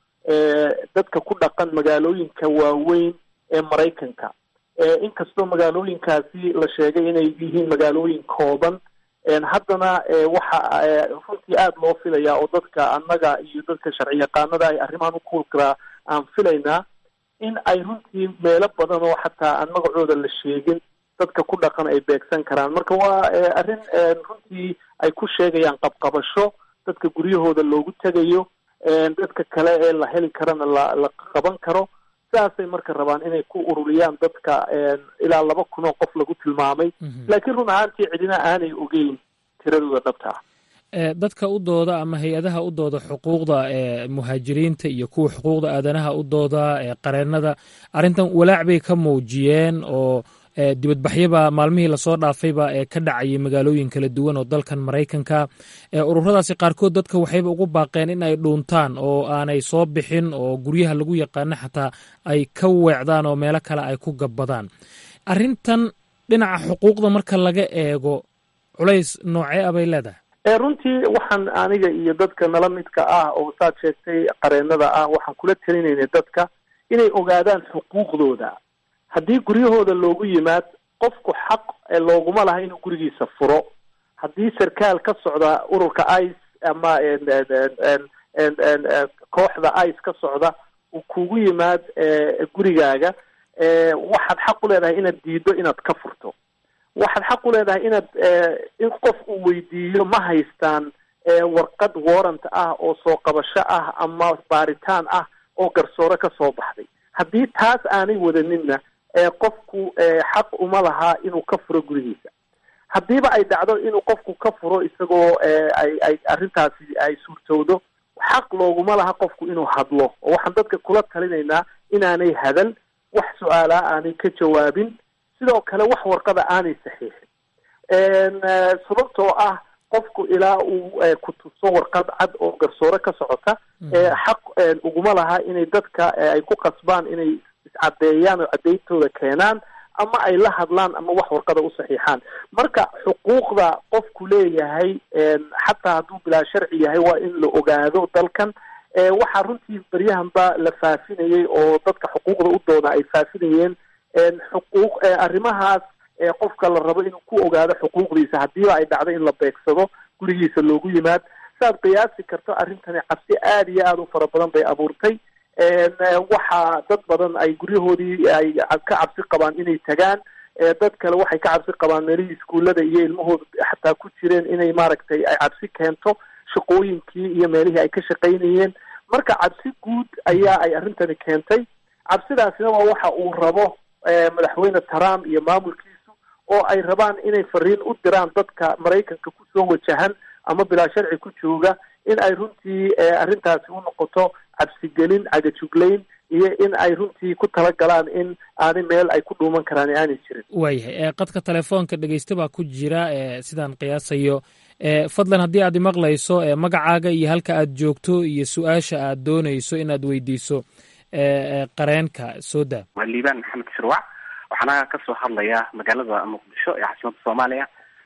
dadka ku dhaqan magaalooyinka waaweyn ee maraykanka inkastoo magaalooyinkaasi la sheegay inay yihiin magaalooyin kooban haddana waxa runtii aada loo filayaa oo dadka annaga iyo dadka sharci yaqaanada ay arrimahan u kuulkaraa aan filaynaa in ay runtii meelo badan oo xataa aan magacooda la sheegin dadka ku dhaqan ay beegsan karaan marka waa arrin runtii ay ku sheegayaan qabqabasho dadka guryahooda loogu tegayo dadka kale ee la heli karana la la qaban karo sidaasay marka rabaan inay ku ururiyaan dadka ilaa laba kun oo qof lagu tilmaamay laakiin run ahaantii cidina aanay ogeyn tiradooda dhabta ah dadka u dooda ama hay-adaha u dooda xuquuqda muhaajiriinta iyo kuwa xuquuqda aadanaha u dooda qareennada arrintan walaac bay ka muujiyeen oo dibadbaxyaba maalmihii lasoo dhaafayba ee ka dhacayay magaalooyin kala duwan oo dalkan maraykanka ururadaasi qaarkood dadka waxayba ugu baaqeen in ay dhuuntaan oo aanay soo bixin oo guryaha lagu yaqaano xataa ay ka weecdaan oo meelo kale ay ku gabbadaan arrintan dhinaca xuquuqda marka laga eego culays noocee ah bay leedahay runtii waxaan aniga iyo dadka nala midka ah oo saad sheegtay qareennada ah waxaan kula telinaynay dadka inay ogaadaan xuquuqdooda haddii guryahooda loogu yimaad qofku xaq looguma laha inuu gurigiisa furo haddii sarkaal ka socda ururka ice ama kooxda ice ka socda uu kugu yimaad gurigaaga waxaad xaq u leedahay inaad diido inaad ka furto waxaad xaq u leedahay inaad in qof uu weydiiyo ma haystaan warqad warrant ah oo soo qabasho ah ama baaritaan ah oo garsoore ka soo baxday haddii taas aanay wadaninna qofku xaq uma laha inuu ka furo gurigiisa haddiiba ay dhacdo inuu qofku ka furo isagoo ay ay arrintaasi ay suurtowdo xaq looguma laha qofku inuu hadlo oo waxaan dadka kula talinaynaa inaanay hadal wax su-aalaa aanay ka jawaabin sidoo kale wax warqada aanay saxiixin sababtoo ah qofku ilaa uu ku tuso warqad cad oo garsoore ka socota xaq uguma laha inay dadka ay ku qasbaan inay iscadeeyaan oo cadeyntooda keenaan ama ay la hadlaan ama wax warqada u saxiixaan marka xuquuqda qofku leeyahay xataa hadduu bilaa sharci yahay waa in la ogaado dalkan waxaa runtii baryahanba la faafinayay oo dadka xuquuqda u doona ay faafinayeen xuquuq arrimahaas qofka la rabo inuu ku ogaado xuquuqdiisa haddiiba ay dhacdo in la beegsado gurigiisa loogu yimaad saaad qiyaasi karto arrintani cabsi aada iyo aada u fara badan bay abuurtay waxaa dad badan ay guryahoodii ay ka cabsi qabaan inay tagaan dad kale waxay ka cabsi qabaan meelihii iskuullada iyo ilmahooda xataa ku jireen inay maaragtay ay cabsi keento shaqooyinkii iyo meelihii ay ka shaqaynayeen marka cabsi guud ayaa ay arrintani keentay cabsidaasina waa waxa uu rabo madaxweyne trump iyo maamulkiisu oo ay rabaan inay fariin u diraan dadka maraykanka kusoo wajahan ama bilaa sharci ku jooga in ay runtii arrintaasi u noqoto cabsigelin cagajuglayn iyo in ay runtii ku talagalaan in aanay meel ay ku dhuuman karaan aanay jirin waayahay qadka telefoonka dhegeysta baa ku jira sidaan qiyaasayo fadlan haddii aad imaqlayso magacaaga iyo halka aad joogto iyo su-aasha aad doonayso inaad weydiiso qareenka soo daa waa liibaan maxamed shirwac waxaana kasoo hadlayaa magaalada muqdisho ee caasimadda soomaaliya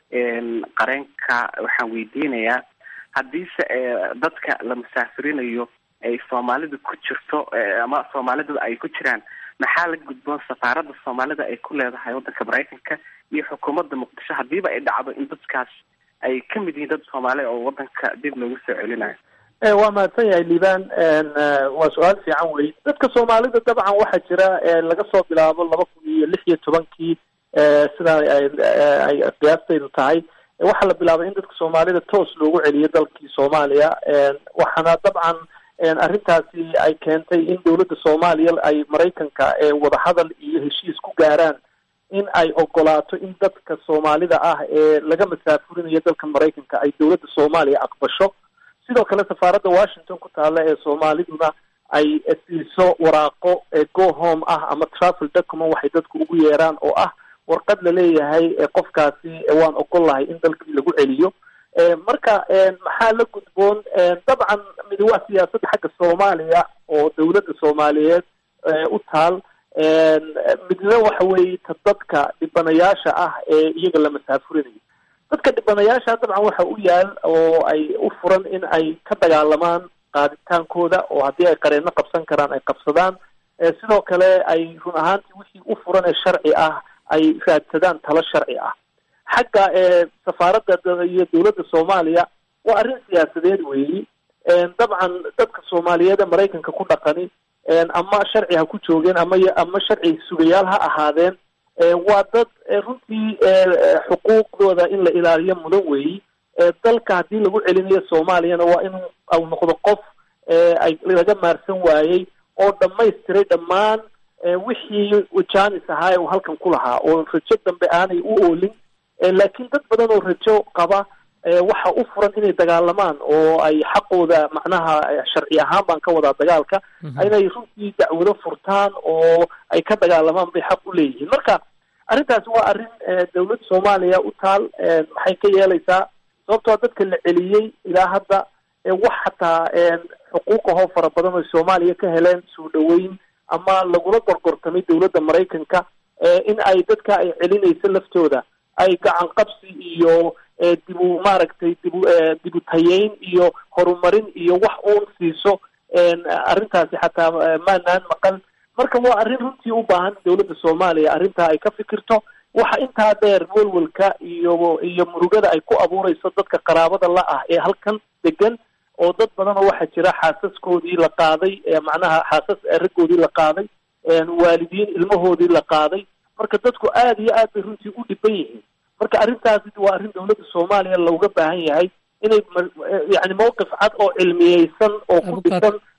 qareenka waxaan weydiinayaa haddiise dadka la musaafirinayo ay soomaalida ku jirto ama soomaalida ay ku jiraan maxaa la gudboon safaaradda soomaalida ay ku leedahay waddanka maraykanka iyo xukuumadda muqdisho haddiiba ay dhacdo in dadkaas ay ka mid yihiin dad soomaali oo waddanka dib loogu soo celinayo waa mahadsan yahay liibaan waa su-aal fiican wey dadka soomaalida dabcan waxaa jira laga soo bilaabo laba kun iyo lix iyo tobankii sidaa ay qiyaastaydu tahay waxaa la bilaabay in dadka soomaalida toos loogu celiyo dalkii soomaaliya waxaana dabcan arrintaasi ay keentay in dowladda soomaaliya ay maraykanka wadahadal iyo heshiis ku gaaraan in ay ogolaato in dadka soomaalida ah ee laga masaafurinayo dalka maraykanka ay dowladda soomaaliya aqbasho sidoo kale safaaradda washington ku taalla ee soomaaliduna ay siiso waraaqo go home ah ama travel document waxay dadku ugu yeeraan oo ah warqad laleeyahay qofkaasi waan ogol lahay in dalkii lagu celiyo marka maxaa la gudboon dabcan midi waa siyaasadda xagga soomaaliya oo dowladda soomaaliyeed u taal midna waxa weeye ta dadka dhibanayaasha ah ee iyaga la masaafurinayo dadka dhibanayaasha dabcan waxa u yaal oo ay u furan in ay ka dagaalamaan qaaditaankooda oo haddii ay qareenno qabsan karaan ay qabsadaan sidoo kale ay run ahaantii wixii u furan ee sharci ah ay raadsadaan talo sharci ah xagga safaaradda iyo dowladda soomaaliya waa arrin siyaasadeed weeyi dabcan dadka soomaaliyeed ee maraykanka ku dhaqani ama sharci ha ku joogeen ama ama sharci sugayaal ha ahaadeen waa dad runtii xuquuqdooda in la ilaaliyo mudan weeyi dalka haddii lagu celinayo soomaaliyana waa in au noqdo qof ay laga maarsan waayey oo dhamaystiray dhammaan wixii jaanis ahaa uu halkan ku lahaa oo rajo dambe aanay u oolin laakiin dad badan oo rajo qaba waxa u furan inay dagaalamaan oo ay xaqooda macnaha sharci ahaan baan ka wadaa dagaalka inay runtii dacwado furtaan oo ay ka dagaalamaan bay xaq u leeyihiin marka arrintaasi waa arrin dowladda soomaaliya u taal maxay ka yeelaysaa sababtoo dadka la celiyey ilaa hadda wax xataa xuquuqahoo fara badan oo soomaaliya ka heleen soo dhaweyn ama lagula gorgortamay dowladda maraykanka in ay dadka ay celinayso laftooda ay gacan qabsi iyo dibu maaragtay dibu dibu tayeyn iyo horumarin iyo wax uun siiso arrintaasi xataa maanaan maqan marka waa arrin runtii u baahan dowladda soomaaliya arrintaa ay ka fikirto waxa intaa dheer welwelka iyo iyo murugada ay ku abuureyso dadka qaraabada la ah ee halkan degan oo dad badan oo waxaa jira xaasaskoodii la qaaday macnaha xaasas raggoodii la qaaday waalidiin ilmahoodii la qaaday marka dadku aada iyo aad bay runtii u dhiban yihiin marka arrintaasi waa arrin dowladda soomaaliya looga baahan yahay inay yani mawqif cad oo cilmiyeysan oo ku dhisan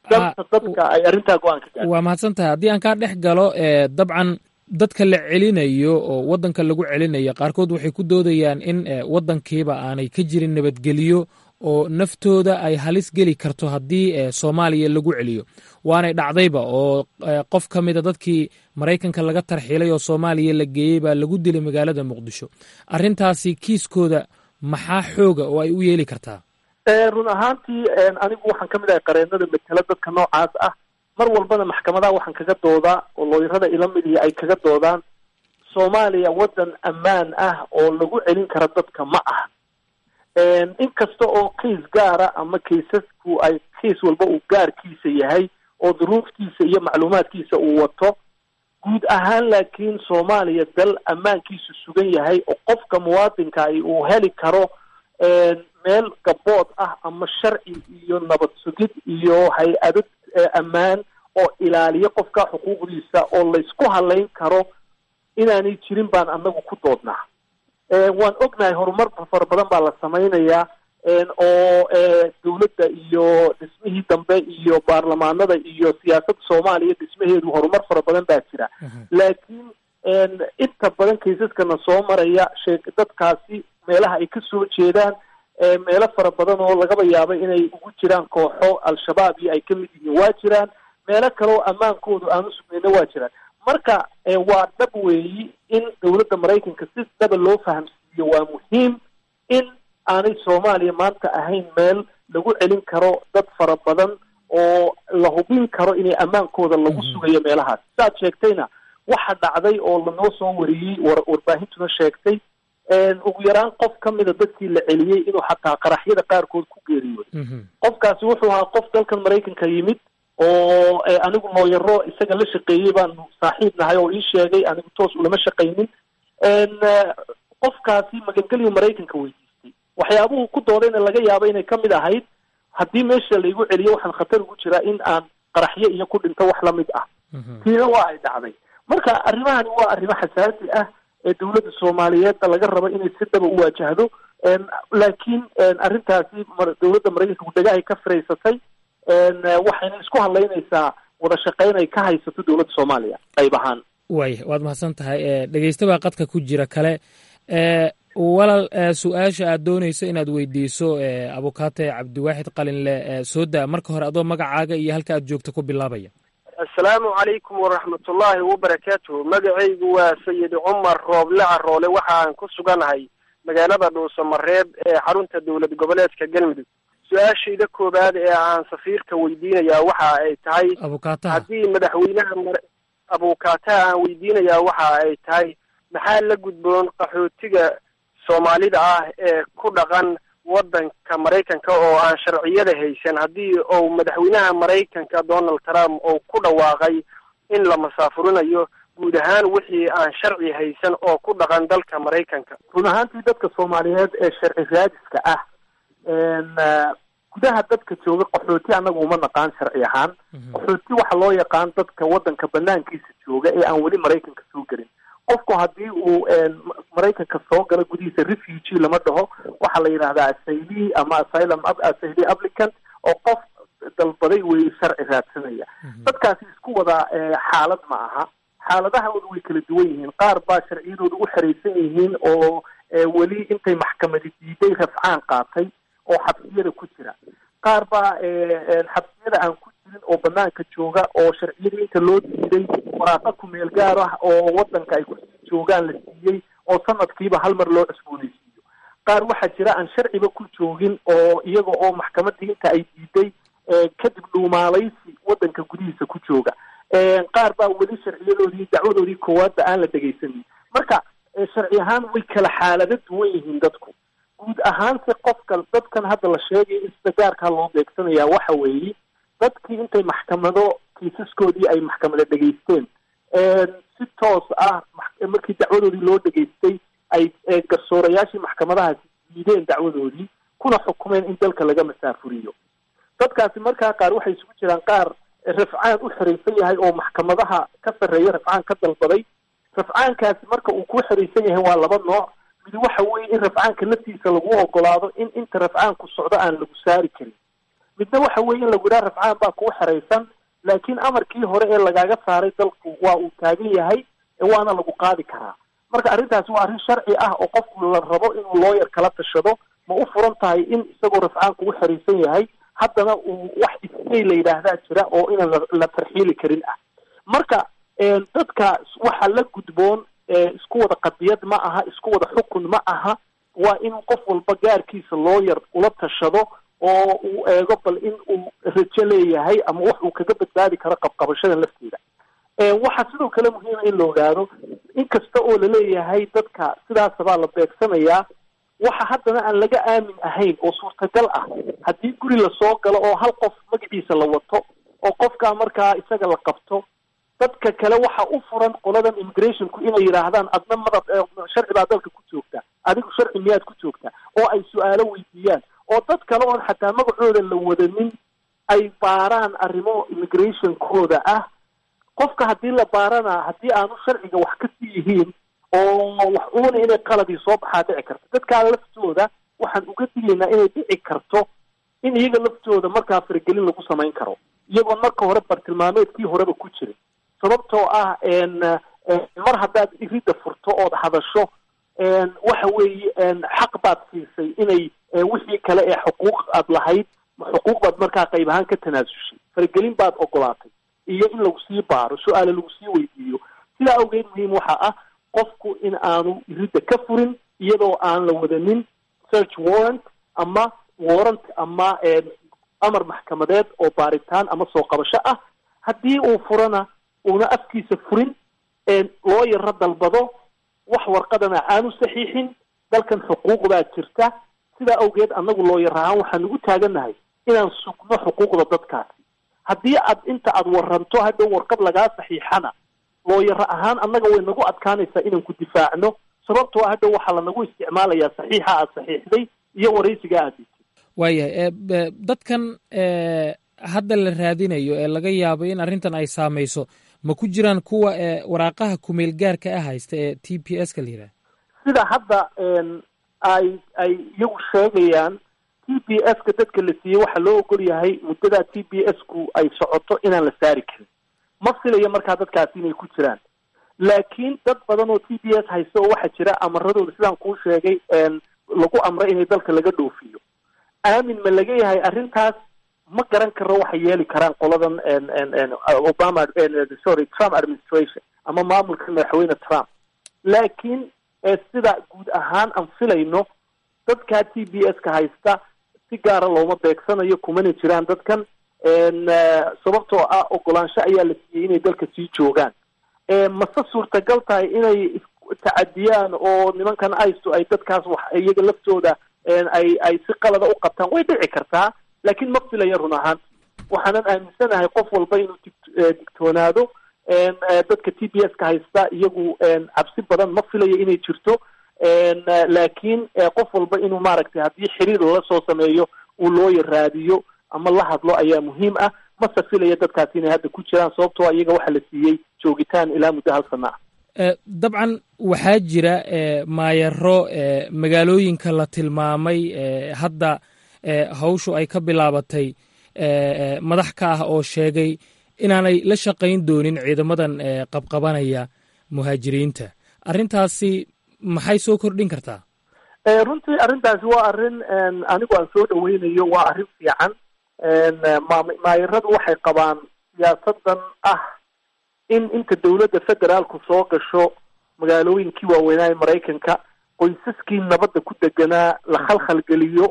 danta dadka ay arrintaa go-aan ka gaarto waa mahadsan tahay haddii aan kaa dhex galo dabcan dadka la celinayo oo waddanka lagu celinayo qaarkood waxay ku doodayaan in waddankiiba aanay ka jirin nabadgelyo oo naftooda ay halis geli karto haddii soomaaliya lagu celiyo waanay dhacdayba oo qof ka mida dadkii maraykanka laga tarxiilay oo soomaaliya la geeyey baa lagu dilay magaalada muqdisho arrintaasi kiiskooda maxaa xooga oo ay u yeeli kartaa run ahaantii anigu waxaan ka mid ahay qareenada matela dadka noocaas ah mar walbana maxkamadaha waxaan kaga doodaa oo looyarada ila midihi ay kaga doodaan soomaaliya waddan ammaan ah oo lagu celin kara dadka ma ah inkasta oo kiis gaara ama kaisasku ay kiis walba uu gaarkiisa yahay oo duruuftiisa iyo macluumaadkiisa uu wato guud ahaan laakiin soomaaliya dal ammaankiisu sugan yahay oo qofka muwaadinka ay uu heli karo meel gabood ah ama sharci iyo nabad sugid iyo hay-ado ammaan oo ilaaliyo qofka xuquuqdiisa oo laysku halayn karo inaanay jirin baan anagu ku doodnaa waan ognahay horumar fara badan baa la samaynayaa oo dawladda iyo dhismihii dambe iyo baarlamaanada iyo siyaasadda soomaaliya dhismaheedu horumar fara badan baa jira laakiin inta badan kaysaskana soo maraya shee dadkaasi meelaha ay kasoo jeedaan meelo fara badan oo lagaba yaabay inay ugu jiraan kooxo al-shabaab iyo ay ka mid yihiin waa jiraan meelo kale oo ammaankoodu aanu sugnayna waa jiraan marka waa dhab weeyi in dawladda maraykanka si dhaba loo fahamsiiyo waa muhiim in aanay soomaaliya maanta ahayn meel lagu celin karo dad fara badan oo la hubin karo inay ammaankooda lagu sugayo meelahaas saad sheegtayna waxa dhacday oo lanoo soo wariyey war warbaahintuna sheegtay ugu yaraan qof ka mida dadkii la celiyey inuu xataa qaraxyada qaarkood ku geeriyooday qofkaasi wuxuu ahaa qof dalkan maraykanka yimid oo anigu looyaro isaga la shaqeeyey baanu saaxiib nahay oo ii sheegay anigu toos ulama shaqaynin qofkaasi magangelyo maraykanka weydiistay waxyaabuhu ku doodayna laga yaaba inay kamid ahayd haddii meesha laygu celiyo waxaan khatar ugu jiraa in aan qaraxyo iyo ku dhinto wax lamid ah tiina waa ay dhacday marka arrimahani waa arrimo xasaasi ah ee dawladda soomaaliyeedna laga rabo inay si dhaba u waajahdo laakiin arrintaasi dawladda maraykanka dagahay ka firaysatay waxayna isku hadlaynaysaa wada shaqayn ay ka haysato dowladda soomaaliya qayb ahaan waaya waad mahadsan tahay dhegeysta baa qadka ku jira kale walal su-aasha aad doonayso inaad weydiiso abukaate cabdiwaaxid qalinle soo daa marka hore adoo magacaaga iyo halka aad joogto ku bilaabaya assalaamu calaykum waraxmatullaahi wabarakaatuhu magacaygu waa sayid cumar rooble caroole waxaan ku suganahay magaalada dhuusamareeb ee xarunta dowlad goboleedka galmudug su-aashayda koowaad ee aan safiirka weydiinayaa waxa ay tahay haddii madaxweynaha mar abukaataha aan weydiinayaa waxa ay tahay maxaa la gudboon qaxootiga soomaalida ah ee ku dhaqan waddanka maraykanka oo aan sharciyada haysan haddii uu madaxweynaha maraykanka donald trump uu ku dhawaaqay in la masaafurinayo guud ahaan wixii aan sharci haysan oo ku dhaqan dalka maraykanka run ahaantii dadka soomaaliyeed ee sharci raadiska ah gudaha dadka jooga qaxooti annaga uma naqaan sharci ahaan qaxooti waxa loo yaqaan dadka waddanka banaankiisa jooga ee aan weli maraykanka soo gelin qofku haddii uu maraykanka soo galo gudihiisa refugee lama dhaho waxaa la yidhahdaa asayli ama asylum asayli applicant oo qof dalbaday wey sharci raadsanaya dadkaasi isku wada xaalad ma aha xaaladahooda way kala duwan yihiin qaar baa sharciyadooda u xeraysan yihiin oo weli intay maxkamadi diiday rafcaan qaatay oo xabsiyada ku jira qaar baa xabsiyada aan ku jirin oo banaanka jooga oo sharciyada inta loo diiday waraaqa kumeel gaar ah oo wadanka ay kusii joogaan la siiyey oo sanadkiiba hal mar loo cusboonaysiiyo qaar waxaa jira aan sharciba ku joogin oo iyaga oo maxkamadii inta ay diiday kadib dhuumaalaysi wadanka gudihiisa ku jooga qaar baa weli sharciyadoodii dacwadoodii koowaadba aan la dhegaysanin marka sharci ahaan way kala xaalado duwan yihiin dadku guud ahaanse qofka dadkan hadda la sheegay in sida gaarkaa loo beegsanaya waxa weeye dadkii intay maxkamado kiisaskoodii ay maxkamado dhegaysteen si toos ah markii dacwadoodii loo dhegaystay ay garsoorayaashii maxkamadahaasi diideen dacwadoodii kuna xukumeen in dalka laga masaafuriyo dadkaasi markaa qaar waxay isugu jiraan qaar rafcaan u xeraysan yahay oo maxkamadaha ka sarreeya rafcaan ka dalbaday rafcaankaasi marka uu ku xeraysan yahay waa laba nooc midi waxa weeye in rafcaanka laftiisa lagu ogolaado in inta rafcaanku socdo aan lagu saari karin midna waxa weeye in lagu yidhaha rafcaan baa kugu xeraysan laakiin amarkii hore ee lagaaga saaray dalku waa uu taagan yahay waana lagu qaadi karaa marka arrintaasi waa arrin sharci ah oo qofku la rabo inuu looyar kala tashado ma u furan tahay in isagoo rafcaan kugu xeraysan yahay haddana uu wax isay la yidhaahdaa jira oo inaan la tarxiili karin ah marka dadka waxa la gudboon isku wada qadiyad ma aha isku wada xukun ma aha waa in qof walba gaarkiisa looyar ula tashado oo uu eego bal in uu rajo leeyahay ama wax uu kaga badbaadi karo qabqabashada lafteeda waxaa sidoo kale muhiima in la ogaado inkasta oo laleeyahay dadka sidaasabaa la beegsanayaa waxa haddana aan laga aamin ahayn oo suurtagal ah haddii guri lasoo galo oo hal qof magaciisa la wato oo qofkaa markaa isaga la qabto dadka kale waxa u furan qoladan immigrationku inay yidhaahdaan adna madad sharci baa dalka ku joogta adigu sharci miyaad ku joogta oo ay su-aalo weydiiyaan oo dad kale oon xataa magacooda la wadanin ay baaraan arrimo immigrationkooda ah qofka haddii la baarana haddii aanu sharciga wax ka sii yihiin oo wax uuna inay qaladii soo baxaa dhici karto dadkaa laftooda waxaan uga digaynaa inay dhici karto in iyaga laftooda markaa faragelin lagu samayn karo iyagoon marka hore bartilmaameedkii horeba ku jirin sababtoo ah mar haddaad iridda furto ood hadasho waxa weeye xaq baad siisay inay wixii kale ee xuquuq aad lahayd xuquuq baad markaa qayb ahaan ka tanaasushay faragelin baad ogolaatay iyo in lagu sii baaro su-aale lagu sii weydiiyo sidaa awgeed muhiim waxa ah qofku in aanu iridda ka furin iyadoo aan la wadanin search warrant ama warrant ama amar maxkamadeed oo baaritaan ama soo qabasho ah haddii uu furana uuna afkiisa furin loo yaro dalbado wax warqadana aanu saxiixin dalkan xuquuq baa jirta sidaa awgeed annagu looyar ahaan waxaanu u taagannahay inaan sugno xuquuqda dadkaasi haddii aad inta aad waranto hadhow warqad lagaa saxiixana looyaro ahaan annaga way nagu adkaanaysaa inaan ku difaacno sababtoo ah hadhow waxaa lanagu isticmaalayaa saxiixa aad saxiixday iyo waraysiga aad dhigtay waayahay dadkan hadda la raadinayo ee laga yaabo in arrintan ay saamayso ma ku jiraan kuwa waraaqaha kumeel gaarka ah haysta ee t p s ka la yidhaha sida hadda ay ay iyagu sheegayaan t b s ka dadka la siiyey waxaa loo ogol yahay muddadaa t b s ku ay socoto inaan la saari karin ma filayo markaa dadkaasi inay ku jiraan laakiin dad badan oo t b s haysta oo waxaa jira amaradooda sidaan kuu sheegay lagu amray inay dalka laga dhoofiyo aamin ma laga yahay arrintaas ma garan karo waxay yeeli karaan qoladan obama sorry trump administration ama maamulka madaxweyne trump laakiin sida guud ahaan aan filayno dadkaa t b s ka haysta si gaara looma beegsanayo kumana jiraan dadkan sababtoo ah ogolaansho ayaa la siiyey inay dalka sii joogaan mase suurtagal tahay inay tacadiyaan oo nimankan isto ay dadkaas wax iyaga laftooda ay ay si qalada u qabtaan way dhici kartaa laakiin ma filaya run ahaan waxaanan aaminsanahay qof walba inuu digtoonaado dadka t b s ka haysta iyagu cabsi badan ma filayo inay jirto laakiin qof walba inuu maaragtay haddii xiriir lala soo sameeyo uu looya raadiyo ama la hadlo ayaa muhiim ah mase filaya dadkaasi inay hadda ku jiraan sababtoo iyaga waxaa la siiyey joogitaan ilaa muddo hal sana ah dabcan waxaa jira maayaro magaalooyinka la tilmaamay hadda hawshu ay ka bilaabatay madax ka ah oo sheegay inaanay la shaqayn doonin ciidamadan qabqabanaya muhaajiriinta arrintaasi maxay soo kordhin kartaa runtii arrintaasi waa arrin anigu aan soo dhaweynayo waa arrin fiican maayaradu waxay qabaan siyaasadan ah in inta dawladda federaalku soo gasho magaalooyinkii waaweynaa ee maraykanka qoysaskii nabadda ku deganaa la khalkhalgeliyo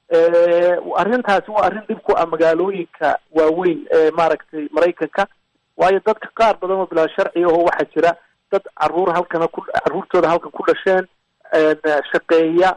arrintaasi waa arrin dhib ku ah magaalooyinka waaweyn ee maaragtay maraykanka waayo dadka qaar badan oo bilaa sharci ahoo waxaa jira dad caruur halkana ku caruurtooda halkan ku dhasheen shaqeeya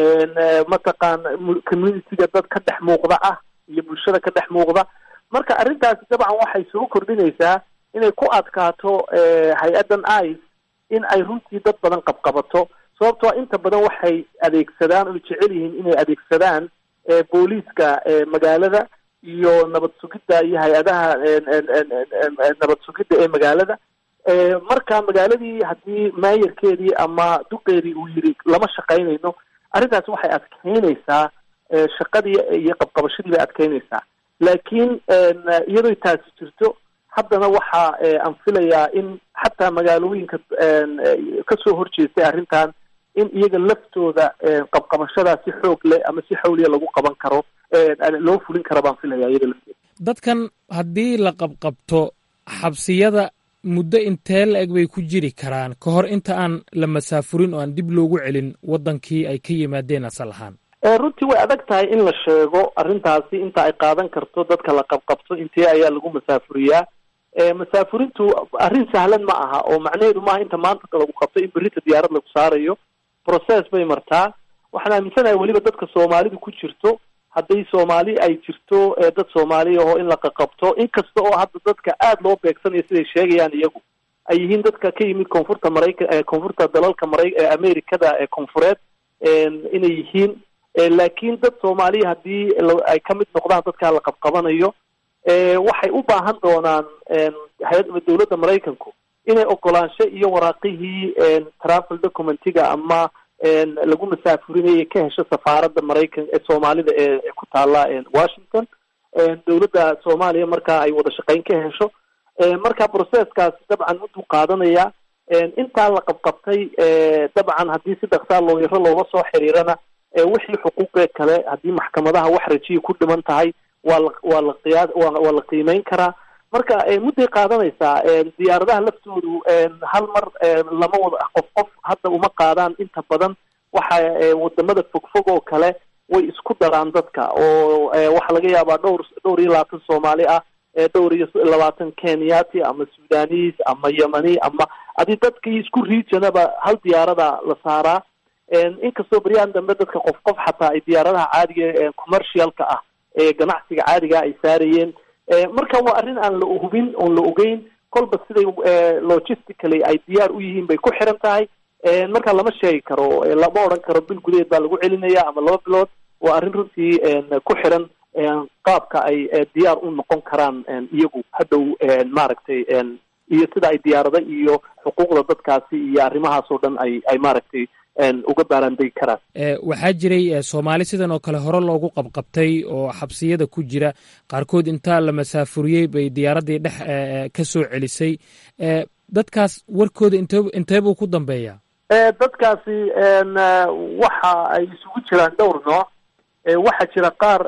mataqaan communityga dad ka dhex muuqda ah iyo bulshada ka dhex muuqda marka arrintaasi dabcan waxay soo kordhinaysaa inay ku adkaato hay-addan ice in ay runtii dad badan qabqabato sababtoo inta badan waxay adeegsadaan oy jecel yihiin inay adeegsadaan booliiska magaalada iyo nabad sugidda iyo hay-adaha nabad sugidda ee magaalada marka magaaladii haddii maayarkeedii ama duqeedii uu yiri lama shaqaynayno arrintaasi waxay adkeynaysaa shaqadii iyo qabqabashadii bay adkeynaysaa laakiin iyadoo taasi jirto haddana waxa aan filayaa in xataa magaalooyinka kasoo horjeestay arrintan in iyaga laftooda qabqabashadaa si xoog leh ama si xawliya lagu qaban karo loo fulin kara baan filaya iyaga lafteeda dadkan haddii la qabqabto xabsiyada muddo intee la eg bay ku jiri karaan ka hor inta aan la masaafurin oo aan dib loogu celin waddankii ay ka yimaadeen asal ahaan runtii way adag tahay in la sheego arrintaasi inta ay qaadan karto dadka la qabqabto intee ayaa lagu masaafuriyaa masaafurintu arrin sahlan ma aha oo macnaheedu maaha inta maanta lagu qabto in berita diyaarad lagu saarayo process bay martaa waxaan aaminsanahay weliba dadka soomaalidu ku jirto hadday soomaali ay jirto dad soomaaliya oo in la qaqabto inkasta oo hadda dadka aada loo beegsanayo siday sheegayaan iyagu ay yihiin dadka ka yimid koonfurta maraykan koonfurta dalalka mara amerikada ee koonfureed inay yihiin laakiin dad soomaaliya haddii ay ka mid noqdaan dadkaa la qabqabanayo waxay u baahan doonaan dowladda maraykanku inay ogolaansho iyo waraaqihii travel documentiga ama lagu masaafurinayay ka hesho safaaradda maraykan ee soomaalida ee ku taala washington dowladda soomaaliya markaa ay wada shaqeyn ka hesho marka processkaasi dabcan mudduu qaadanaya intaa la qabqabtay dabcan haddii si dhaksaa loo yaro looga soo xiriirana wixii xuquuqee kale haddii maxkamadaha wax rajiya ku dhiman tahay waa la waa la qiyaa waa la qiimeyn karaa marka mudday qaadanaysaa diyaaradaha laftoodu hal mar lama wada qof qof hadda uma qaadaan inta badan waxa wadamada fogfog oo kale way isku daraan dadka oo waxaa laga yaabaa dhowr dhowr iyo labaatan soomaali ah dhowr iyo labaatan kenyati ama sudanis ama yemani ama adi dadkii isku regionaba hal diyaarada la saaraa inkastoo beryahan dambe dadka qof qof xataa ay diyaaradaha caadiga commercialka ah ee ganacsiga caadiga ay saarayeen marka waa arrin aan la hubin oon la ogeyn kolba siday logistically ay diyaar u yihiin bay ku xiran tahay marka lama sheegi karo lama odhan karo bil gudaheed baa lagu celinaya ama laba bilood waa arrin runtii ku xiran qaabka ay diyaar u noqon karaan iyagu hadhow maaragtay iyo sida ay diyaarada iyo xuquuqda dadkaasi iyo arrimahaas oo dhan ay ay maaragtay uga baaraandegi karaan waxaa jiray soomaali sidan oo kale hore loogu qabqabtay oo xabsiyada ku jira qaarkood intaa la masaafuriyey bay diyaaraddii dhex ka soo celisay dadkaas warkooda int intee buu ku dambeeyaa dadkaasi waxa ay isugu jiraan dhowr nooc waxaa jira qaar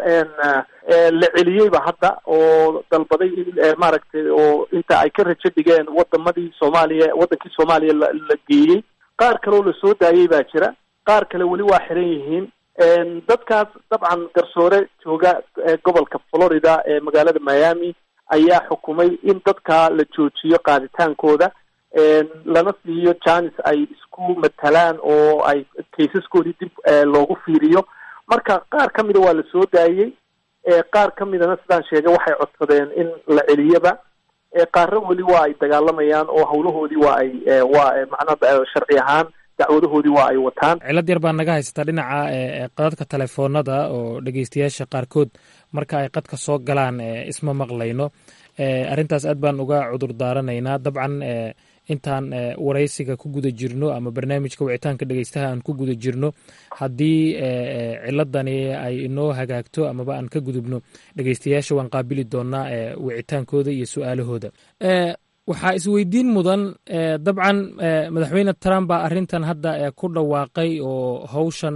la celiyeyba hadda oo dalbaday in maaragtay oo inta ay ka rajo dhigeen wadamadii soomaaliya waddankii soomaaliya la geeyey qaar kaleoo lasoo daayey baa jira qaar kale weli waa xiran yihiin dadkaas dabcan garsoore jooga gobolka florida ee magaalada miami ayaa xukumay in dadka la joojiyo qaaditaankooda lana siiyo janis ay isku matalaan oo ay kaysaskoodii dib loogu fiiriyo marka qaar ka mida waa la soo daayey qaar ka midana sidaan sheegay waxay codsadeen in la celiyaba qaarna weli waa ay dagaalamayaan oo hawlahoodii waa ay waa macnaa sharci ahaan dacwadahoodii waa ay wataan cilad yar baa naga haysataa dhinaca qadadka telefoonada oo dhegeystayaasha qaarkood marka ay qadka soo galaan isma maqlayno arrintaas aad baan uga cudur daaranaynaa dabcan intaan waraysiga ku guda jirno ama barnaamijka wicitaanka dhegeystaha aan ku guda jirno haddii ciladani ay inoo hagaagto amaba aan ka gudubno dhegeystayaasha waan qaabili doonaa wicitaankooda iyo su-aalahooda waxaa isweydiin mudan dabcan madaxweyne trump baa arrintan hadda ku dhawaaqay oo hawshan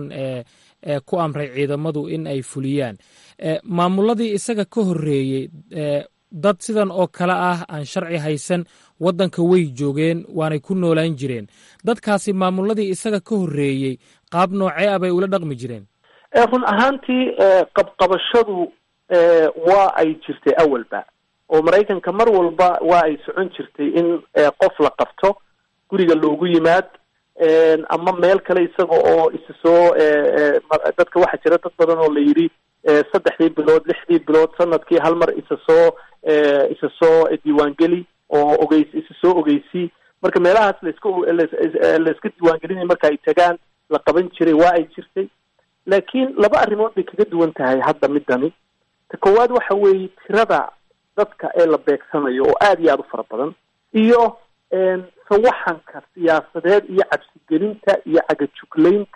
ku amray ciidamadu in ay fuliyaan maamuladii isaga ka horreeyey dad sidan oo kale ah aan sharci haysan waddanka way joogeen waanay ku noolaan jireen dadkaasi maamuladii isaga ka horreeyey qaab noocee ah bay ula dhaqmi jireen run ahaantii qabqabashadu waa ay jirtay awalba oo maraykanka mar walba waa ay socon jirtay in qof la qabto guriga loogu yimaad ama meel kale isaga oo isa soo dadka waxaa jira dad badan oo la yidhi saddexdii bilood lixdii bilood sanadkii hal mar isa soo isa soo diiwaangeli oo ogeys isa soo ogeysii marka meelahaas laiska laiska diiwaangelinaya marka ay tagaan la qaban jiray waa ay jirtay laakiin laba arrimood bay kaga duwan tahay hadda midani ta koowaad waxa weeye tirada dadka ee la beegsanayo oo aada iyo aada u fara badan iyo sawaxanka siyaasadeed iyo cabsigelinta iyo cagajuglaynta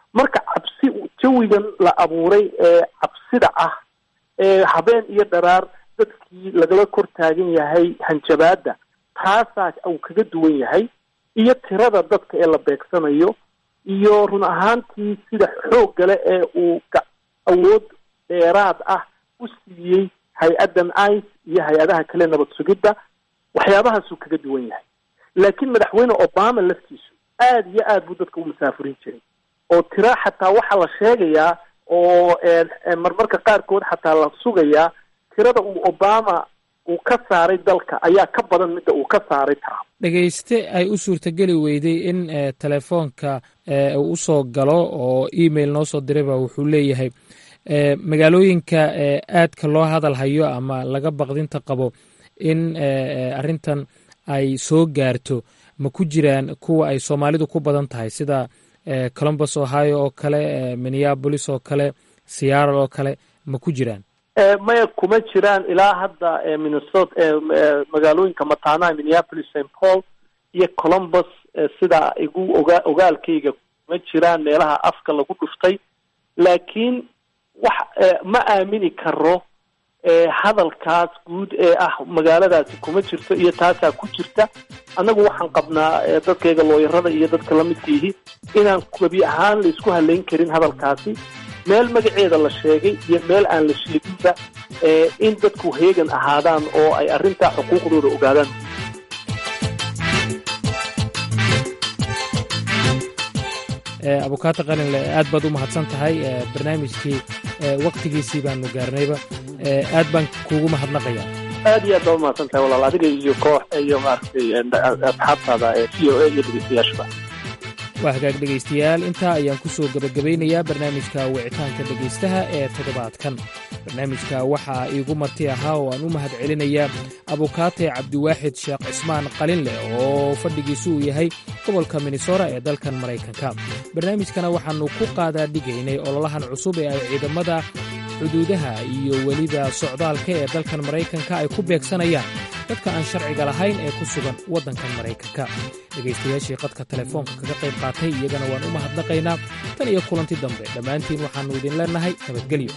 marka cabsi jawigan la abuuray ee cabsida ah ee habeen iyo dharaar dadkii lagala kor taagan yahay hanjabaadda taasaa uu kaga duwan yahay iyo tirada dadka ee la beegsanayo iyo run ahaantii sida xooggale ee uu awood dheeraad ah u siiyey hay-addan ice iyo hay-adaha kale nabad sugidda waxyaabahaasuu kaga duwan yahay laakiin madaxweyne obama laftiisu aada iyo aad buu dadka u masaafurin jiray oo tira xataa waxaa la sheegayaa oo marmarka qaarkood xataa la sugayaa tirada uu obama uu ka saaray dalka ayaa ka badan midda uu ka saaray trump dhegayste ay u suurtageli weyday in telefoonka uu usoo galo oo email noo soo dirayba wuxuu leeyahay magaalooyinka aadka loo hadal hayo ama laga baqdinta qabo in arrintan ay soo gaarto ma ku jiraan kuwa ay soomaalidu ku badan tahay sida columbus ohio oo kale minneabolis oo kale seattle oo kale ma ku jiraan maya kuma jiraan ilaa hadda minnesota magaalooyinka mataanaha minneapolis st paul iyo columbus sida igu oga ogaalkayga kuma jiraan meelaha afka lagu dhuftay laakiin wax ma aamini karo hadalkaas guud ee ah magaaladaasi kuma jirto iyo taasaa ku jirta annagu waxaan qabnaa dadkayga looyarada iyo dadka lamidkiihi inaan gebi ahaan la isku halayn karin hadalkaasi meel magaceeda la sheegay iyo meel aan la sheeginba in dadku heegan ahaadaan oo ay arrintaa xuquuqdooda ogaadaan abukaata qalinle aad baad u mahadsan tahay barnaamijkii waktigiisii baanu gaarnayba aad baan kuugu mahadnaqayaa aad iyo aad baa umahadsan tahay walaal adiga iyo koox iyo maaragtay asxaabtaada ee v o a iyo dhegeystayaashuba waa hagaag dhegaystayaal intaa ayaan ku soo gebagabeynayaa barnaamijka wicitaanka dhegaystaha ee toddobaadkan barnaamijka waxaa iigu marti ahaa oo aan u mahad celinayaa abukaate cabdiwaaxid sheekh cismaan qalinleh oo fadhigiisu uu yahay gobolka minnesora ee dalkan maraykanka barnaamijkana waxaannu ku qaadaa dhigaynay ololahan cusub ee ay ciidamada xuduudaha iyo weliba socdaalka ee dalkan maraykanka ay ku beegsanayaan dadka aan sharciga lahayn ee ku sugan waddankan maraykanka dhegaystayaashii qadka telefoonka kaga qayb qaatay iyagana waan u mahadnaqaynaa tan iyo kulanti dambe dhammaantiin waxaannu idin leennahay nabadgelyo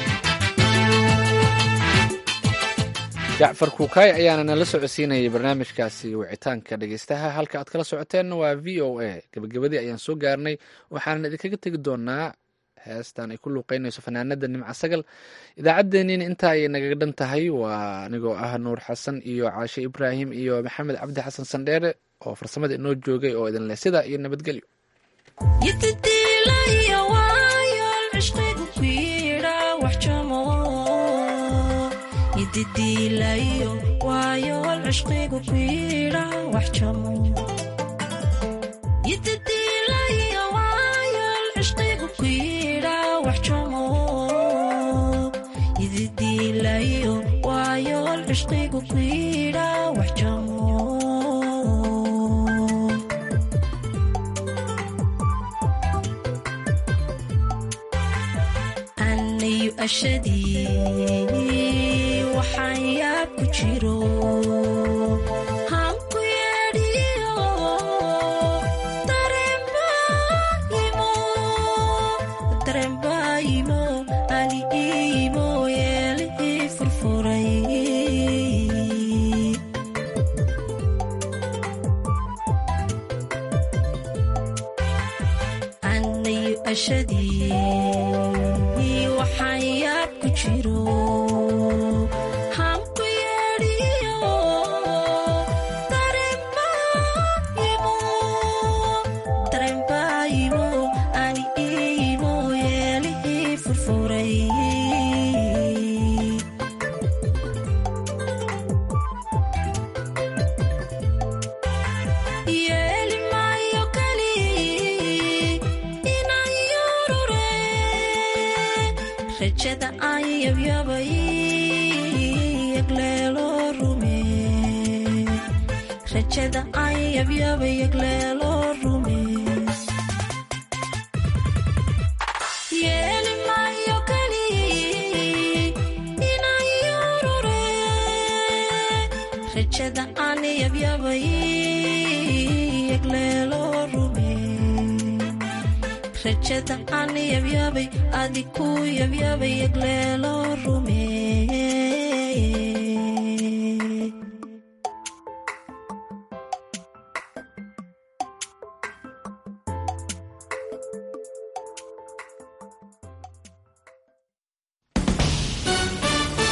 jacfar kuukaay ayaana nala socodsiinayay barnaamijkaasi wicitaanka dhegeystaha halka aad kala socoteenna waa v o a gebagabadii ayaan soo gaarnay waxaanan idinkaga tegi doonaa heestan ay ku luuqeynayso fanaanada nimca sagal idaacaddeenniina intaa ayay nagaga dhan tahay waa anigoo ah nuur xasan iyo caashe ibraahim iyo maxamed cabdi xasan sandheere oo farsamada inoo joogay oo idin leh sidaa iyo nabadgelyo anayu ashadii waxaan yaab ku jiro hanku yeedhiyo darembaayimo ali iimo yeelihii furfuray anayu ashadii waxaan yaab ku jiro hanku yeedhiyo darembaayimo ani iimo yeelihii furfuray yeeli maayo kali inaan yorure rajada aan yabyabay yagleelo rume rajada aan yabyabay yagleelo rume yeeli maayo kali inaan yorure rajada aan yabyabay yagleelo rume rajada aan yabyaabay adi ku yabyaabay yagleelo rume